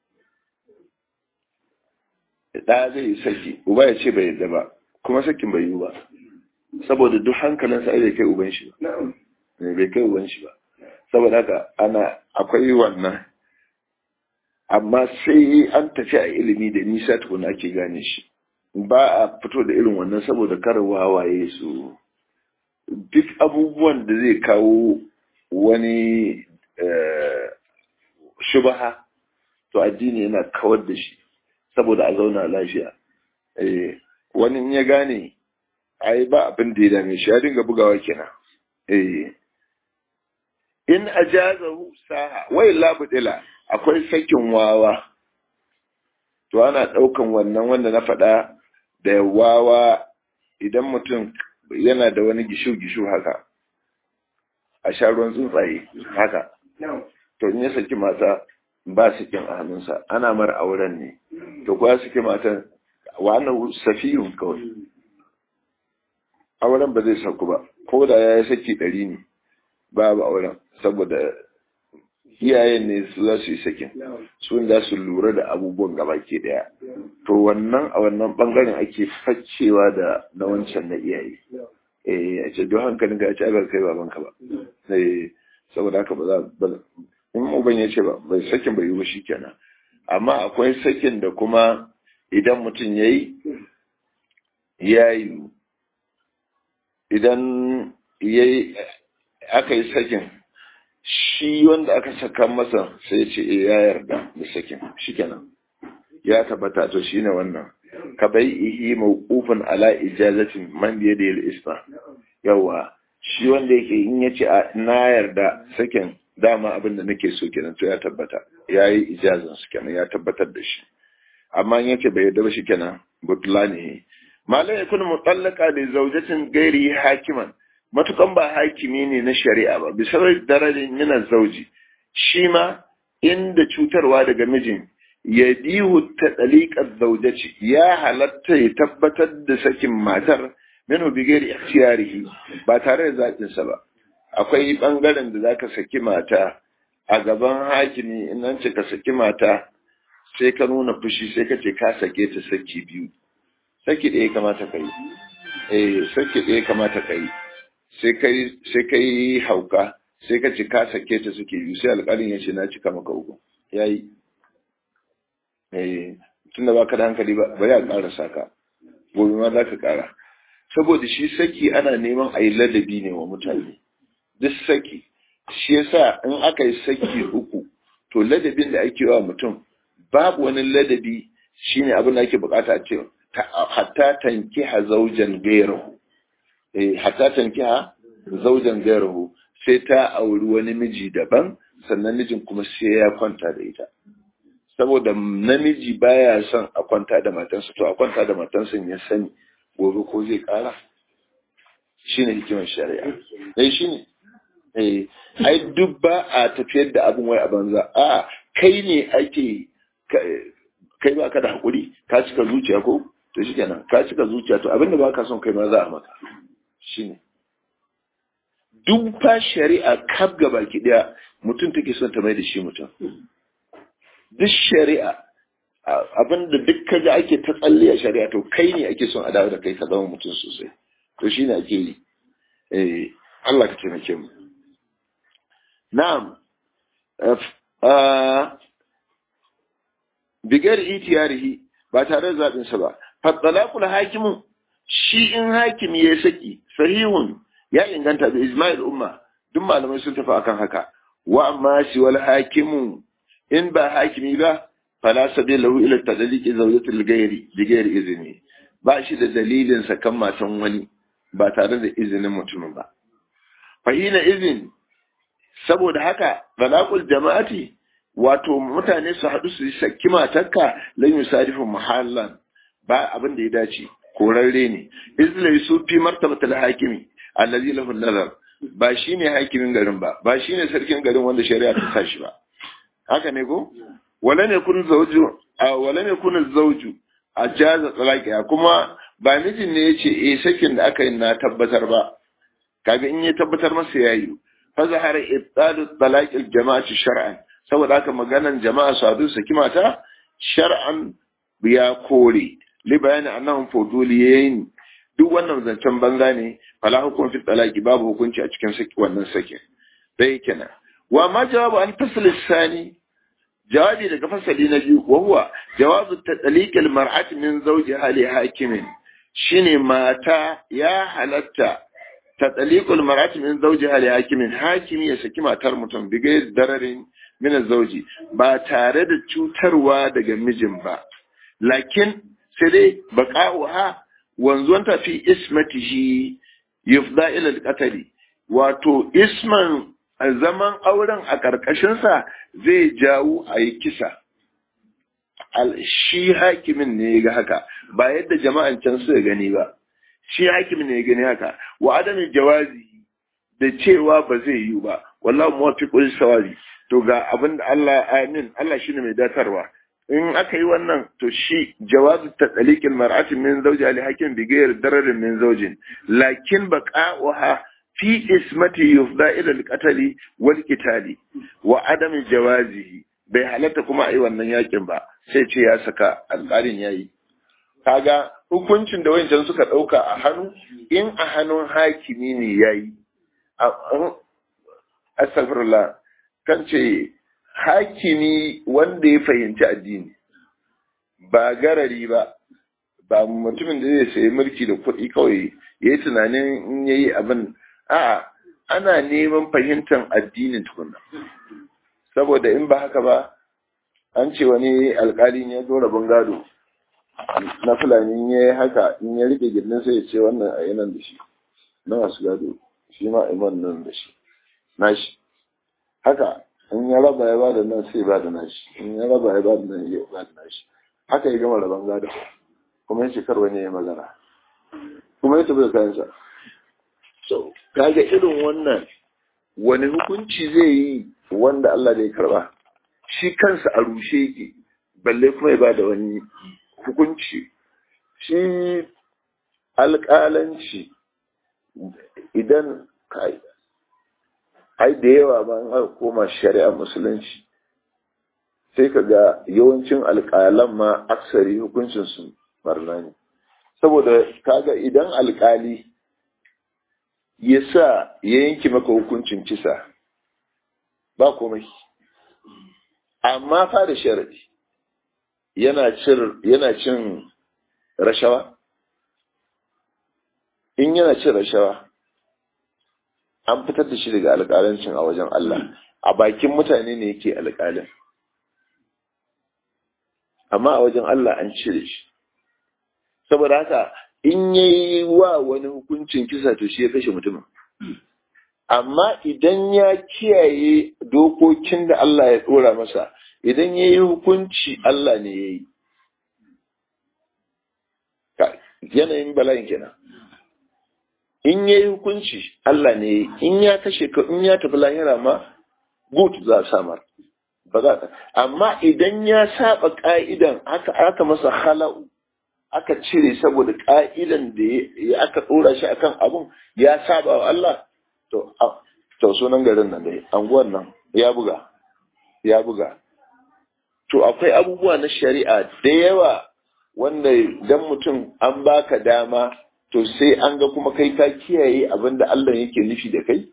ɗa zai yi saki uba ya ce bai yadda ba kuma sakin bai yi ba saboda duk hankalinsa ai bai kai uban shi ba bai kai uban shi ba saboda haka ana akwai wannan amma sai an tafi a ilimi da nisa tukuna ake gane shi ba a fito da irin wannan saboda kar wawaye su duk abubuwan da zai kawo wani shubaha to addini yana kawar da shi saboda a zauna lafiya wani ya gane ai ba abin da ya dame shi ya dinga bugawa kenan in ajazahu saha wai labudila akwai sakin wawa to ana ɗaukan wannan wanda na faɗa da wawa idan mutum yana da wani gishu-gishu haka a sha ruwan tsuntsaye haka to in ya saki mata ba sakin a hannunsa ana mara auren ne to kuwa saki matan wannan safiyun kawai auren ba zai sauku ba ko da ya yi saki ɗari ne babu auren saboda iyayen ne su za su yi sakin su za su lura da abubuwan gaba ke daya to wannan a wannan bangaren ake faccewa da na wancan na iyaye eh a ce don hankalin ka ci agar kai babanka ba eh saboda haka ba za ba in uban ya ce ba bai sakin bai yi ba shikenan amma akwai sakin da kuma idan mutum yayi ya yi idan yayi aka yi sakin shi wanda aka saka masa sai ya ce ya yarda da sakin shikenan ya tabbata to shine wannan ka bai ihi mawqufan ala ijazatin man bi yadi al-isma yawa shi wanda yake in yace na yarda sakin dama abin da nake so kenan to ya tabbata yayi ijazan su kenan ya tabbatar da shi amma in yace bai yarda ba shi kenan butlani malai yakun mutallaqa li zawjatin ghairi hakiman matukan ba hakimi ne na shari'a ba bisa darajin min zauji shi ma inda cutarwa daga mijin ya bihu ta ɗaliƙar zaujaci ya halatta ya tabbatar da sakin matar minu bigari ikhtiyarihi ba tare da zaɓinsa ba akwai ɓangaren da zaka saki mata a gaban hakimi in an ce ka saki mata sai ka nuna fushi sai ka ce ka sake ta saki biyu saki ɗaya kamata ka yi eh saki ɗaya kamata ka yi sai kai sai kai hauka sai ka ce ka sake ta suke biyu sai alƙalin ya ce na cika maka uku yayi tun da ba ka da hankali ba bari a ƙara saka gobe ma za ka ƙara saboda shi saki ana neman a yi ladabi ne wa mutane duk saki shi yasa in aka yi saki uku to ladabin da ake wa mutum babu wani ladabi shine abin da ake bukata a ce hatta tankiha zaujan gairahu eh hatta tankiha zaujan gairahu sai ta auri wani miji daban sannan mijin kuma sai ya kwanta da ita saboda namiji baya son a kwanta da matansa to a kwanta da matansa ya sani gobe ko zai kara shine hikimar shari'a eh shine eh ai duk ba a tafiyar da abin wai a banza a kai ne ake kai ba ka da hakuri ka cika zuciya ko to shikenan ka cika zuciya to abinda ba ka son kai ma za a maka shine duk fa shari'a kaf gaba ki daya mutum take son ta mai da shi mutum duk shari'a abinda duk kaga ake ta tsalle a shari'a to kai ne ake son a dawo da kai ka zama mutum sosai to shi ne ake yi eh Allah ka taimake mu na'am bigar itiyarihi ba tare da zaɓin sa ba fattalaqul hakimu shi in hakimi ya saki sahihun ya inganta da ijma'il umma duk malamai sun tafi akan haka wa amma shi wal hakimu in ba hakimi ba fala sabi lahu ila tadliqi zawjatil ghairi bi ghairi izini ba shi da dalilin sakan matan wani ba tare da izinin mutumin ba fahina izin saboda haka talaqul jama'ati wato mutane su haɗu su saki matarka lan yusarifu muhallan ba abin da ya dace korarre ne izlai su fi martabatul hakimi allazi lahu nazar ba shine hakimin garin ba ba shine sarkin garin wanda shari'a ta sa shi ba haka ne ko wala ne kun zauju a wala ne kun zauju a jaza talaqiya kuma ba mijin ne yace eh sakin da aka yi na tabbatar ba kaga in ya tabbatar masa yayi fa zahara ibtalu talaqil jama'ati shar'an saboda haka maganan jama'a su hadu saki mata shar'an ya kore li bayani annahum fuduliyin duk wannan zancen banza ne fala hukum fi talaqi babu hukunci a cikin saki wannan sakin dai kenan wa ma jawabu an fasl sani jawabi daga fasali na biyu wa huwa jawabu tatliq al mar'ati min zawjiha li hakimin shine mata ya halatta tatliq al mar'ati min zawjiha li hakimin hakimi ya saki matar mutum bigai dararin min zauji ba tare da cutarwa daga mijin ba lakin sai dai baqa'uha wanzuwanta fi ismatihi yufda ila al wato isman zaman auren a ƙarƙashinsa zai jawo a yi kisa shi hakimin ne ya ga haka ba yadda jama'an can suka gani ba shi hakimin ne ya gani haka wa adamin jawazi da cewa ba zai yi ba wallahu muwaffiqul sawabi to ga abin da Allah amin Allah shine mai datarwa in aka yi wannan to shi jawazu tataliqil mar'ati min zawji ali hakim bi ghayr dararin min zawjin lakin baqa'uha fi ismati yufda ila al-qatl wal qitali wa adam jawazihi bai halatta kuma ai wannan yakin ba sai ce ya saka alƙalin yayi kaga hukuncin da wayancan suka dauka a hannu in a hannun hakimi ne yayi astaghfirullah kan ce hakimi wanda ya fahimci addini ba garari ba ba mutumin da zai sayi mulki da kuɗi kawai ya yi tunanin in ya yi abin a'a ana neman fahimtar addinin tukunna saboda in ba haka ba an ce wani alƙalin ya zo rabin gado na fulani ya yi haka in ya rike gindin sai ya ce wannan a yanan da shi na masu gado shi ma iman nan da shi nashi haka in ya raba ya bada nan sai ba da nashi in ya raba ya bada nan ya ba da nashi haka ya gama rabon gado kuma ya ce kar wani ya magana kuma ya tafi da kayansa so kaga irin wannan wani hukunci zai yi wanda Allah bai karba shi kansa a rushe yake balle kuma ya bada wani hukunci shi alƙalanci idan kai ai da yawa ba an aka koma shari'a musulunci sai ka ga yawancin alƙalan ma aksari hukuncinsu barna ne saboda kaga idan alƙali ya sa ya yanki maka hukuncin kisa ba komai amma fa da sharadi yana cin rashawa in yana cin rashawa an fitar da shi daga alƙalancin a wajen Allah a bakin mutane ne yake alƙalin amma a wajen Allah an cire shi saboda haka in yayi wa wani hukuncin kisa to shi ya kashe mutumin amma idan ya kiyaye dokokin da Allah ya dora masa idan ya yi hukunci Allah ne ya yi yanayin bala'in kenan in ya yi hukunci Allah ne ya yi in ya kashe ka in ya tafi lahira ma gut za a samar ba za ta amma idan ya saba ka'idan aka aka masa hala'u aka cire saboda ka'idan da ya aka dora shi akan abun ya saba wa Allah to to sunan garin nan dai anguwan nan ya buga ya buga to akwai abubuwa na shari'a da yawa wanda dan mutum an baka dama to sai an ga kuma kai ka kiyaye abin da Allah yake nufi da kai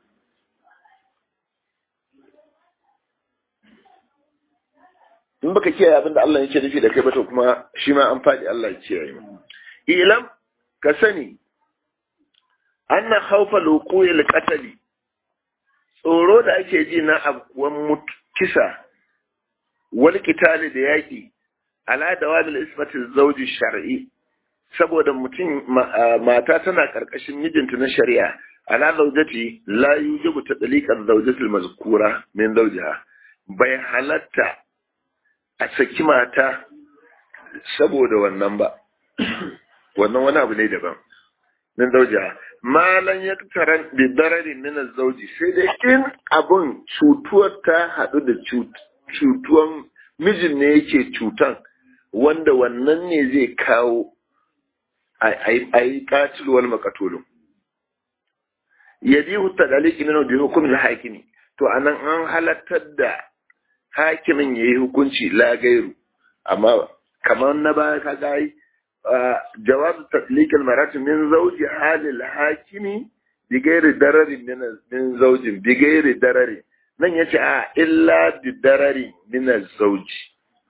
in baka kiyaye abin da Allah yake nufi da kai ba to kuma shi ma an faɗi Allah ya kiyaye mu ilam ka sani anna khawfa luqul qatali tsoro da ake ji na abuwan kisa wal kitali da yaki ala dawabil isbatil zawji shar'i saboda mutum mata tana karkashin mijinta na shari'a ala zawjati la yujibu tadliqan zawjatil mazkura min zawjiha bai halatta a saki mata saboda wannan ba wannan wani abu ne daban min zawjiha malan ya taran bi dararin min zawji sai dai in abun cutuwar ta hadu da cutuwan mijin ne yake cutan wanda wannan ne zai kawo a yi katilwar makatolin yadi hutta daliki na da hukumin hakimi to anan an halattar da hakimin ya yi hukunci lagairu amma kamar na baya ka gai jawab tatlik almarat min zawji halil hakimi bi gairi darari min zawjin bi gairi darari nan yace a illa bi darari min zawji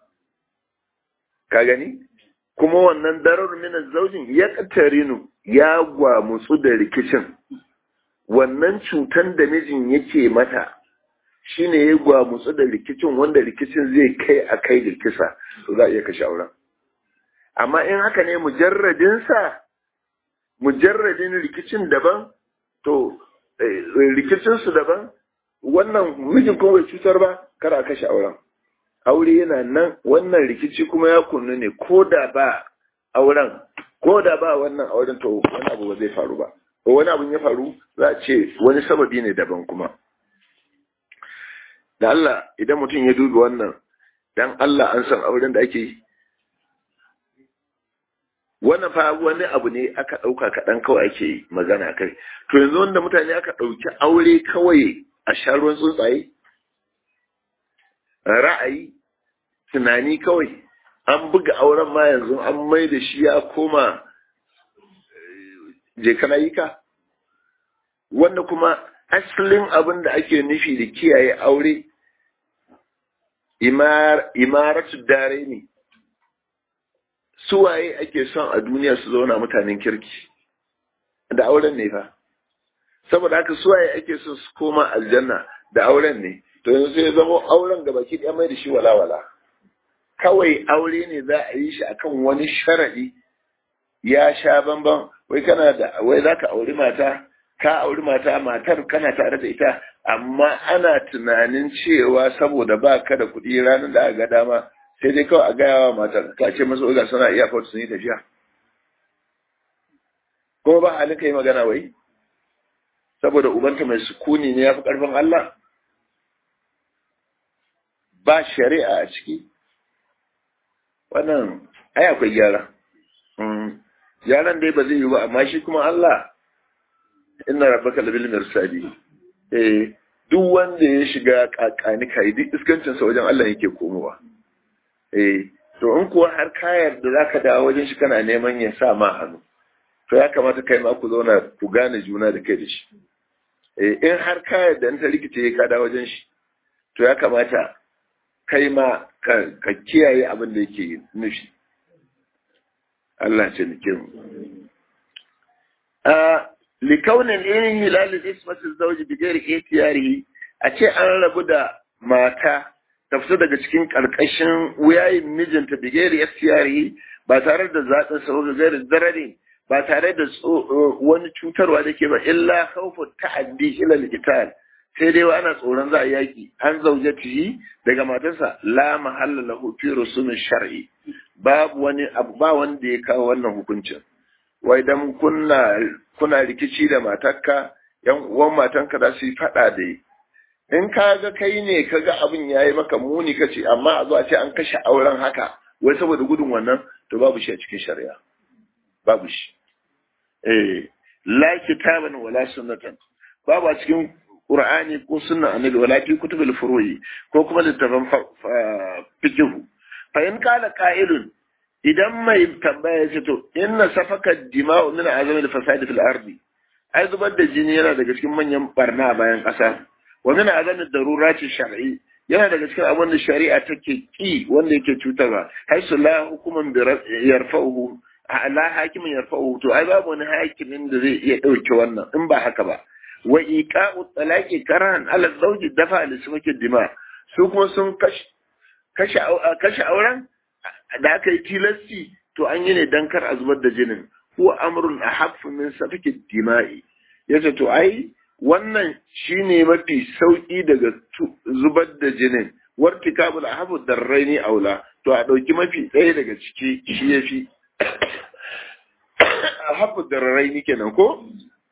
ka gani kuma wannan darar min zaujin ya katarinu ya gwamutsu da rikicin wannan cutan da mijin yake mata shine ya gwamutsu da rikicin wanda rikicin zai kai a kai da kisa to za a iya kashe auren amma in haka ne mujarradinsa mujarradin rikicin daban to rikicinsu daban wannan mijin kuma bai cutar ba kar a kashe auren aure yana nan wannan rikici kuma ya kunnu ne ko da ba auren ko da ba wannan auren to wani abu ba zai faru ba ko wani abu ya faru za a ce wani sababi ne daban kuma da Allah idan mutum ya dubi wannan dan Allah an san auren da ake yi wannan fa wani abu ne aka ɗauka kaɗan kawai ake magana kai to yanzu wanda mutane aka ɗauki aure kawai a sha ruwan tsuntsaye ra'ayi tunani kawai an buga auren ma yanzu an mai da shi ya koma je kana yi ka wanda kuma asalin abin da ake nufi da kiyaye aure imaratu dare ne suwaye ake son a duniya su zauna mutanen kirki da auren ne fa saboda haka suwaye ake so su koma aljanna da auren ne to yanzu sai ya zama auren ga baki ɗaya mai da shi walawala kawai aure ne za a yi shi akan wani sharaɗi ya sha bamban wai kana da wai za ka auri mata ka auri mata matar kana tare da ita amma ana tunanin cewa saboda ba ka da kuɗi ranar da aka ga dama sai dai kawai a gaya wa matar ka ce masu ga suna iya fautu sun yi tafiya kuma ba halin ka yi magana wai saboda ubanta mai sukuni ne ya fi ƙarfin Allah ba shari'a a ciki wannan ai akwai gyara gyaran dai ba zai yi ba amma shi kuma Allah inna rabbaka labil mirsadi eh duk wanda ya shiga kakani kai duk iskancin sa wajen Allah yake komowa eh to in kuwa har kayar da zaka dawo wajen shi kana neman ya sa ma hannu to ya kamata kai ma ku zauna ku gane juna da kai da shi eh in har kayar da ta rikice ka dawo wajen shi to ya kamata kai ma ka kiyaye abin da yake nufi Allah ce nake mu a likaunin irin hilalin ismatin zauji bigayar itiyari a ce an rabu da mata ta fita daga cikin ƙarƙashin wuyayin mijinta bigayar itiyari ba tare da zaɓin sa ga gairin zarare ba tare da wani cutarwa da ke ba illa khawfu ta'addi ila al sai dai ana tsoron za a yaki an zauje tihi daga matarsa la mahalla lahu fi rusumin shar'i babu wani abu ba wanda ya kawo wannan hukuncin wai dan kunna kuna rikici da matarka yan uwan matanka za su yi fada da in ka ga kai ne ka ga abin yayi maka muni ka ce amma a zo a ce an kashe auren haka wai saboda gudun wannan to babu shi a cikin shari'a babu shi eh la kitaban wala sunnatan babu a cikin Qur'ani ko sunna annabi wala fi kutubul furu'i ko kuma littafan fiqh fa in kala qa'ilun idan mai tambaya ce to inna safaka dima'u min azamil fasadi fil ardi ai zubar da jini yana daga cikin manyan barna a bayan ƙasa wa min azamil darurati shar'i yana daga cikin abin da shari'a take ki wanda yake cutarwa haisu la hukuman bi yarfa'uhu la hakimin yarfa'uhu to ai babu wani hakimin da zai iya dauke wannan in ba haka ba wa iqa'u talaqi karahan ala zawji dafa li sumaki dima su kuma sun kashe kashe auren da aka yi tilasti to an yi ne dan kar a zubar da jinin ko amrun ahaffu min safaki dima'i yace to ai wannan shine mafi sauki daga zubar da jinin wartikabul ahaffu darraini aula to a dauki mafi ɗaya daga ciki shi yafi ahaffu darraini kenan ko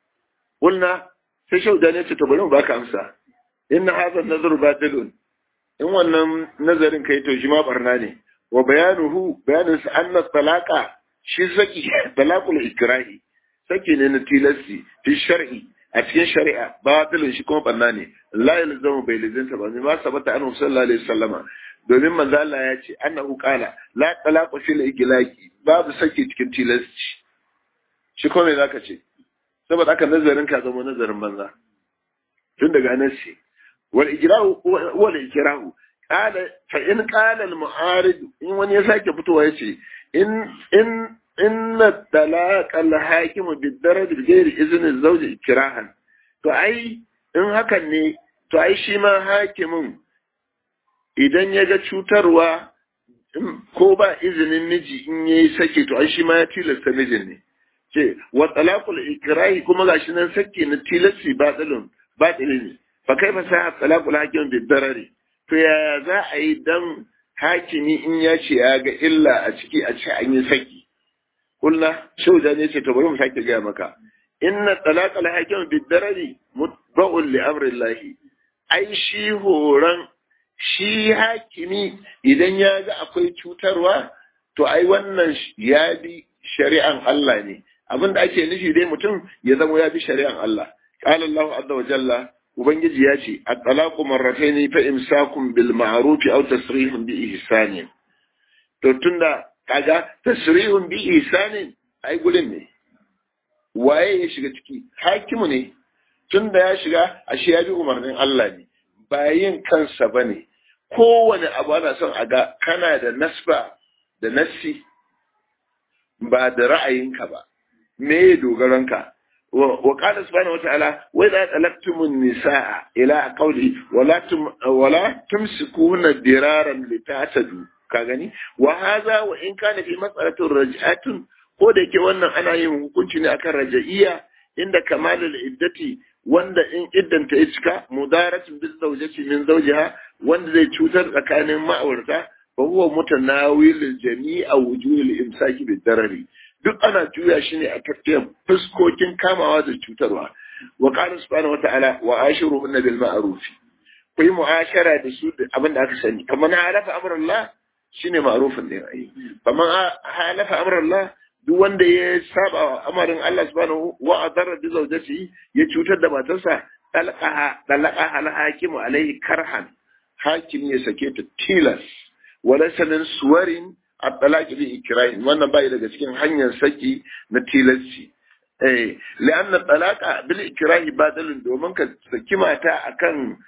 Kulna sai shauda ne ce to bari mu baka amsa inna hadha an-nazar batilun in wannan nazarin kai to shi ma barna ne wa bayanuhu bayanin sa anna talaqa shi saki talaqul ikrahi saki ne na tilasti fi shar'i a cikin shari'a batilun shi kuma barna ne la yalzamu bai lizinta ba ma sabata annabi sallallahu alaihi wasallama domin manzo Allah ya ce annahu qala la talaqu fil iglaqi babu saki cikin tilasti shi kuma me zaka ce saboda aka nazarin ka zama nazarin banza tun daga nasi wal ijra'u wal ikrahu qala fa in qala al mu'arid in wani ya sake fitowa yace in in inna talaq al hakim bi daraj bi ghairi izn al zawj ikrahan to ai in hakan ne to ai shi ma hakimin idan ya ga cutarwa ko ba izinin miji in yayi sake to ai shi ma ya tilasta mijin ne ce wa talaqul ikrahi kuma gashi nan sake na tilasi batilun batili ne fa kaifa sa talaqul hakim bi darari to yaya za a yi dan hakimi in ya ce ya ga illa a ciki a ce an yi saki kullu shauda ne ce to bari mu sake gaya maka inna talaqul hakim bi darari mutba'un li amri Allah ai shi horan shi hakimi idan ya ga akwai cutarwa to ai wannan ya bi shari'an Allah ne abin da ake nufi dai mutum ya zama ya bi shari'an Allah qala Allahu azza wa jalla ubangiji ya ce at-talaqu marratayn fa imsakun bil ma'ruf aw tasrihun bi ihsan to tunda kaga tasrihun bi ihsan ai gudun ne waye ya shiga ciki hakimu ne tunda ya shiga ashe ya bi umarnin Allah ne ba yin kansa bane kowane abu ana son a ga kana da nasba da nassi ba da ra'ayinka ba me ya dogaranka وقال سبحانه وتعالى وإذا طلقتم النساء إلى قوله ولا تم ولا تمسكون درارا لتعتدوا كاغني وهذا وإن كان في مسألة رجعة ko da yake wannan ana yin hukunci ne akan raja'iyya inda kamalul iddati wanda in iddanta ya cika mudaratun bil zawjati min zawjiha wanda zai cutar tsakanin ma'aurata fa huwa mutanawil jami'a wujuhil imsaki bid darari duk ana juya shi ne a tafiyar fuskokin kamawa da cutarwa wa qala subhanahu wata'ala wa ashiruhunna bil ma'ruf ku yi mu'ashara da su da abin da aka sani kamar halafa amrullah shine ma'rufin ne ai kamar halafa amrullah duk wanda ya saba wa amarin Allah subhanahu wa adarra bi zawjati ya cutar da matarsa talaqaha talaqaha al-hakim alaihi karhan hakim ya sake ta tilas walaysa min suwarin at-talaq bi ikrahin wannan bai daga cikin hanyar saki na tilasci eh li'anna at-talaqa bil ikrahi badalun domin ka saki mata akan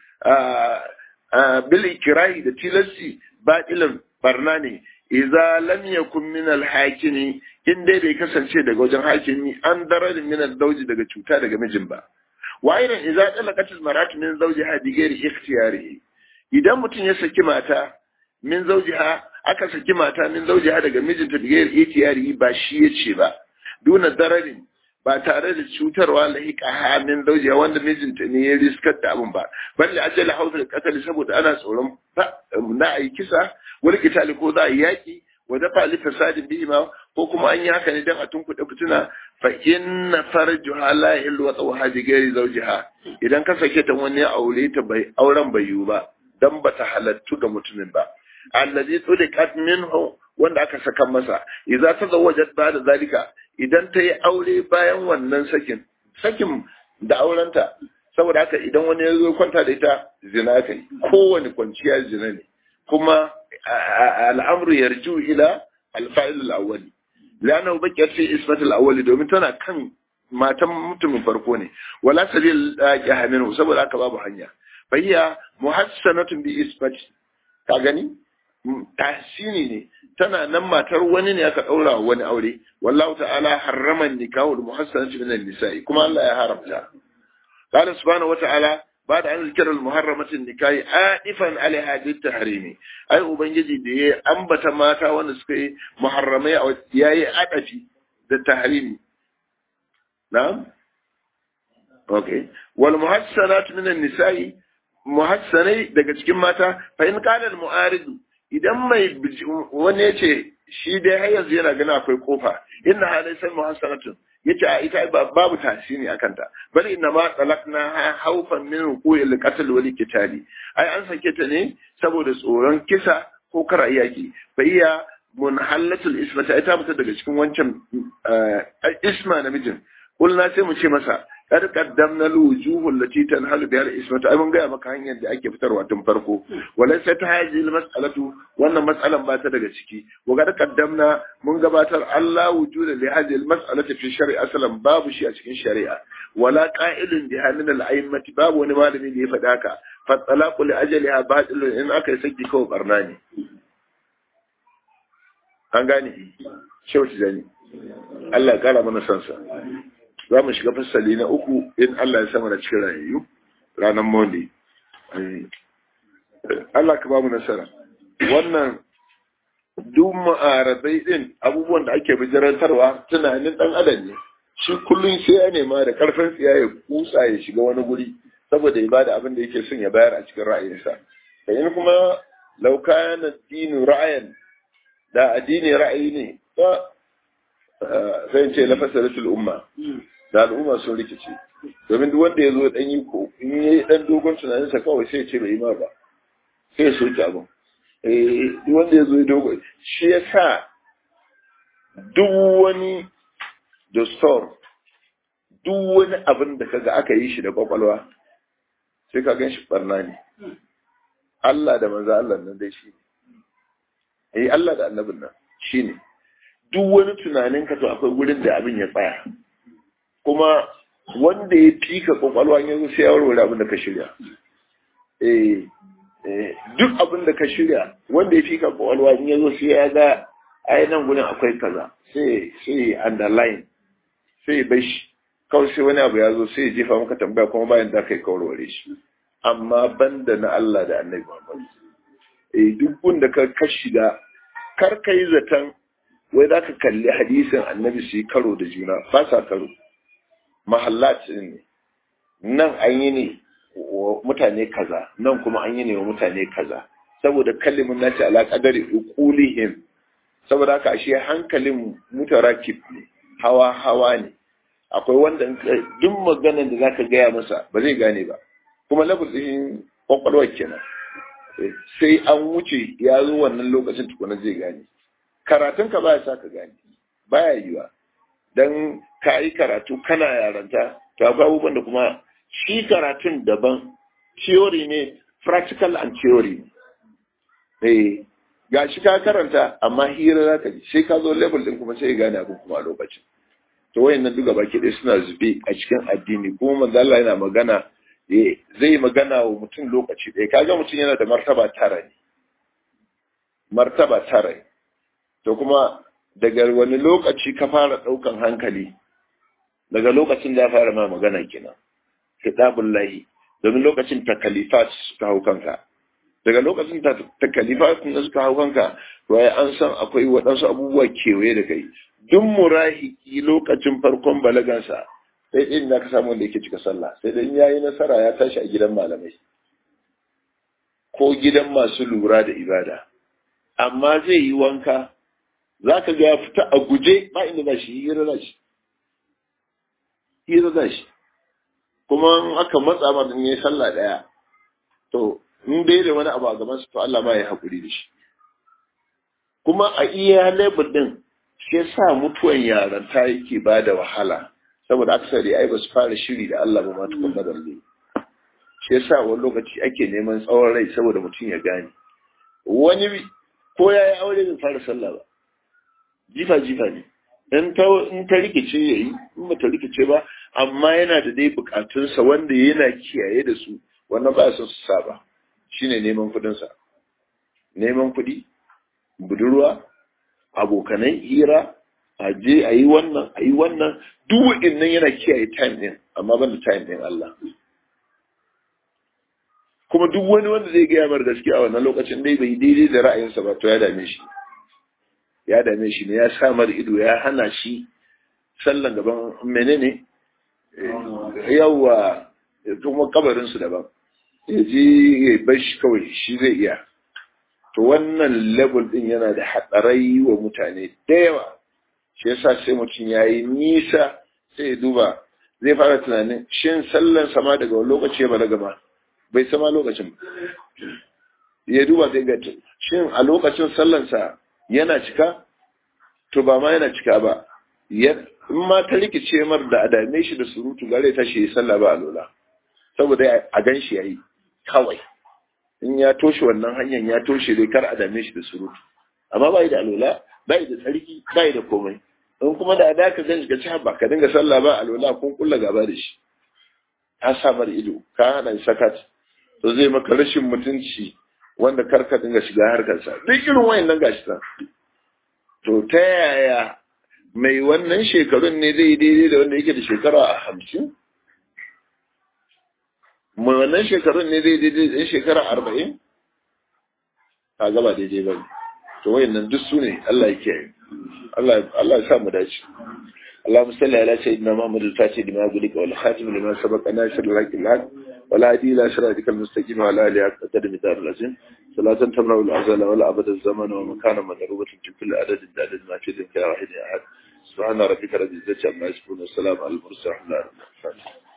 bil ikrahi da tilasci badilun barna ne idza lam yakun min al-hakimi in dai bai kasance daga wajen hakimi an dararin min al-zawji daga cuta daga mijin ba wa aidan idza talaqat al-maratu min zawjiha bi ghairi ikhtiyarihi idan mutum ya saki mata min zawjiha aka saki mata min zawjiha daga mijinta bi ghairi ikhtiyarihi ba shi yace ba duna dararin ba tare da cutarwa lahiqa min zawjiha wanda mijinta ne ya riskar da abin ba balle ajala hausa qatl saboda ana tsoron na ayi kisa wani kitali ko za a yi yaki wa dafa li fasadin bihi ma ko kuma an yi haka ne dan a tunkuɗe fituna fa inna farjuha la yahillu wa tawha bi ghairi zawjiha idan ka sake ta wani aure ta bai auren bai yiwu ba dan bata halattu ga mutumin ba allazi tuliqat minhu wanda aka saka masa idza tazawwajat ba'da zalika idan ta yi aure bayan wannan sakin sakin da aurenta saboda haka idan wani ya zo kwanta da ita zina kai kowane kwanciya zina ne kuma al'amru yarju ila alfa'il al-awwali lana bakiyat fi isbat al-awwali domin tana kan matan mutumin farko ne wala sabil jahamin saboda haka babu hanya bayya muhassanatun bi isbat ka gani tahsini ne tana nan matar wani ne aka daura wani aure wallahu ta'ala harrama nikahu al-muhassanati min an-nisa'i kuma Allah ya haramta قال سبحانه وتعالى بعد أن ذكر المحرمة النكاح آئفا على هذه التحريم أي أبنجي دي أنبت ماتا ونسكي محرمي أو ياي أدفي التحريم نعم أوكي والمحسنات من النساء محسني daga cikin mata fa in kana al-mu'arid idan mai wani yace shi dai har yanzu yana gani akwai kofa inna halaysa muhassanatun yace a ita babu tasiri akan ta bal inna ma talakna haufan min ruku'il qatl wal qitali ai an sake ta ne saboda tsoron kisa ko kar yaki fa iya munhallatul ismata ita fita daga cikin wancan isma namijin kulna sai mu ce masa kar qaddamna alwujuhul lati tanhalu biha al-ismata ai mun ga maka hanyar da ake fitarwa tun farko walaysa ta hadhihi al-mas'alatu wannan mas'alan ba ta daga ciki wa ga qaddamna mun gabatar Allah wujuda li hadhihi al-mas'alati fi shar'i aslan babu shi a cikin shari'a wala qa'ilun bi hanin al-a'immati babu wani malami da ya faɗa ka fa talaqu li ajaliha batilun in aka yi saki kawai barna ne an gane shehu tijani Allah ya kara mana sansa za mu shiga fasali na uku in Allah ya sama da cikin rayayyu ranar Monday. Allah ka ba mu nasara. Wannan duk ma'aradai din abubuwan da ake bijirantarwa tunanin dan adam ne. Shi kullum sai ya nema da karfin tsiya ya kusa ya shiga wani guri saboda ya bada abin da yake son ya bayar a cikin ra'ayinsa. Da in kuma lauka na dinu ra'ayan da addini ra'ayi ne ba sai ce lafasaratul umma da al'umma sun rikice domin duk wanda ya zo dan yi ko in ya yi dan dogon tunaninsa kawai sai ce bai yi ma ba sai ya soke abin eh duk wanda ya zo ya dogon shi ya sa duk wani dastor duk wani abin da kaga aka yi shi da kwakwalwa sai ka gan shi barna ne Allah da manzo Allah nan dai shi ne eh Allah da annabin nan shi ne duk wani tunanin ka to akwai gurin da abin ya tsaya kuma wanda ya fika kwakwalwa ya zo sai ya warware abin da ka shirya eh duk abin da ka shirya wanda ya fika kwakwalwa ya zo sai ya ga ai nan gurin akwai kaza sai sai underline sai bai shi kawai sai wani abu ya zo sai ya jefa maka tambaya kuma bayan da kai kawarware shi amma banda na Allah da Annabi Muhammad eh duk wanda ka ka shiga kar ka yi zaton wai za ka kalli hadisin Annabi su yi karo da juna ba sa karo mahallat ne nan an yi ne wa mutane kaza nan kuma an yi ne wa mutane kaza saboda kalimin nace ala qadari uqulihim saboda haka ashe hankalin mutarakib ne hawa hawa ne akwai wanda duk maganar da zaka gaya masa ba zai gane ba kuma lafazin kwakwalwar kenan sai an wuce ya zo wannan lokacin tukuna zai gane karatun ka baya sa ka gane baya yiwa dan ka yi karatu kana yaranta to akwai abubuwan da kuma shi karatun daban theory ne practical and theory eh ga shi ka karanta amma hira za ka ji sai ka zo level din kuma sai gane abin kuma a lokacin to wayannan duka baki ɗaya suna zube a cikin addini kuma manzo Allah yana magana zai magana wa mutum lokaci ɗaya kaga mutum yana da martaba tara ne martaba tara ne to kuma daga wani lokaci ka fara ɗaukan hankali daga lokacin da ya fara ma magana kenan kitabun lahi domin lokacin takalifat suka hau kanka daga lokacin takalifat da suka hau kanka to an san akwai waɗansu abubuwa kewaye da kai duk murahiki lokacin farkon balagansa sai ɗin da ka samu wanda yake cika sallah sai dai ya yi nasara ya tashi a gidan malamai ko gidan masu lura da ibada amma zai yi wanka za ka ga ya fita a guje ba inda za shi hira za shi hira za shi kuma in aka matsa ma in yi sallah ɗaya to in dai da wani abu a gaban su to Allah ma ya haƙuri da shi kuma a iya lebur ɗin shi yasa mutuwan yaranta yake ba da wahala saboda aksari ai ba su fara shiri da Allah ba ma tukun da balle shi yasa wani lokaci ake neman tsawon rai saboda mutum ya gane wani ko ya yi aure bai fara sallah ba jifa jifa ne in ta in ta rikice yayi in ba ta rikice ba amma yana da dai bukatunsa wanda yana kiyaye da su wannan ba son su saba shine neman kuɗinsa neman kuɗi budurwa abokanai hira a je a yi wannan a yi wannan duk wa'innan yana kiyaye time din amma ban da time din Allah kuma duk wani wanda zai gaya mar gaskiya a wannan lokacin dai bai daidai da ra'ayinsa ba to ya dame shi ya dame shi ne ya sa mar ido ya hana shi sallan gaban menene yawa kuma kabarinsu daban ya je ya bar shi kawai shi zai iya to wannan level din yana da hatsarai wa mutane da yawa shi yasa sai mutum ya yi nisa sai ya duba zai fara tunanin shin sallan sama daga wani lokaci ya balaga ma bai sama lokacin ya duba zai ga shin a lokacin sallansa yana cika to ba ma yana cika ba in ma ta rikice mar da adame shi da surutu gare ta shi sallah ba alola saboda a gan shi yayi kawai in ya toshe wannan hanyar ya toshe dai kar a dame shi da surutu amma bai da alola bai da tsarki bai da komai in kuma da ada ka gan shi ka ci ba ka dinga sallah ba alola kun kulla gaba da shi ka sa mar ido ka hana sakat to zai maka rashin mutunci wanda kar ka dinga shiga harkarsa duk irin wayannan gashi ta to ta yaya mai wannan shekarun ne zai daidai da wanda yake da shekara a hamsin mai wannan shekarun ne zai daidai da shekara arba'in ka gaba daidai ba to wayannan duk su ne Allah ya kiyaye Allah ya sa mu dace اللهم صل على سيدنا محمد الفاتح لما قلت والخاتم لما سبق ناصر الحق الحق ولا هدي الى صراطك المستقيم وعلى اله حق قدر مدار العظيم صلاة تمنع العزل ولا ابد الزمن ومكان مضروبة في كل عدد عدد ما في ذلك يا واحد يا احد سبحان ربك رب العزة عما يصفون والسلام على المرسلين الحمد لله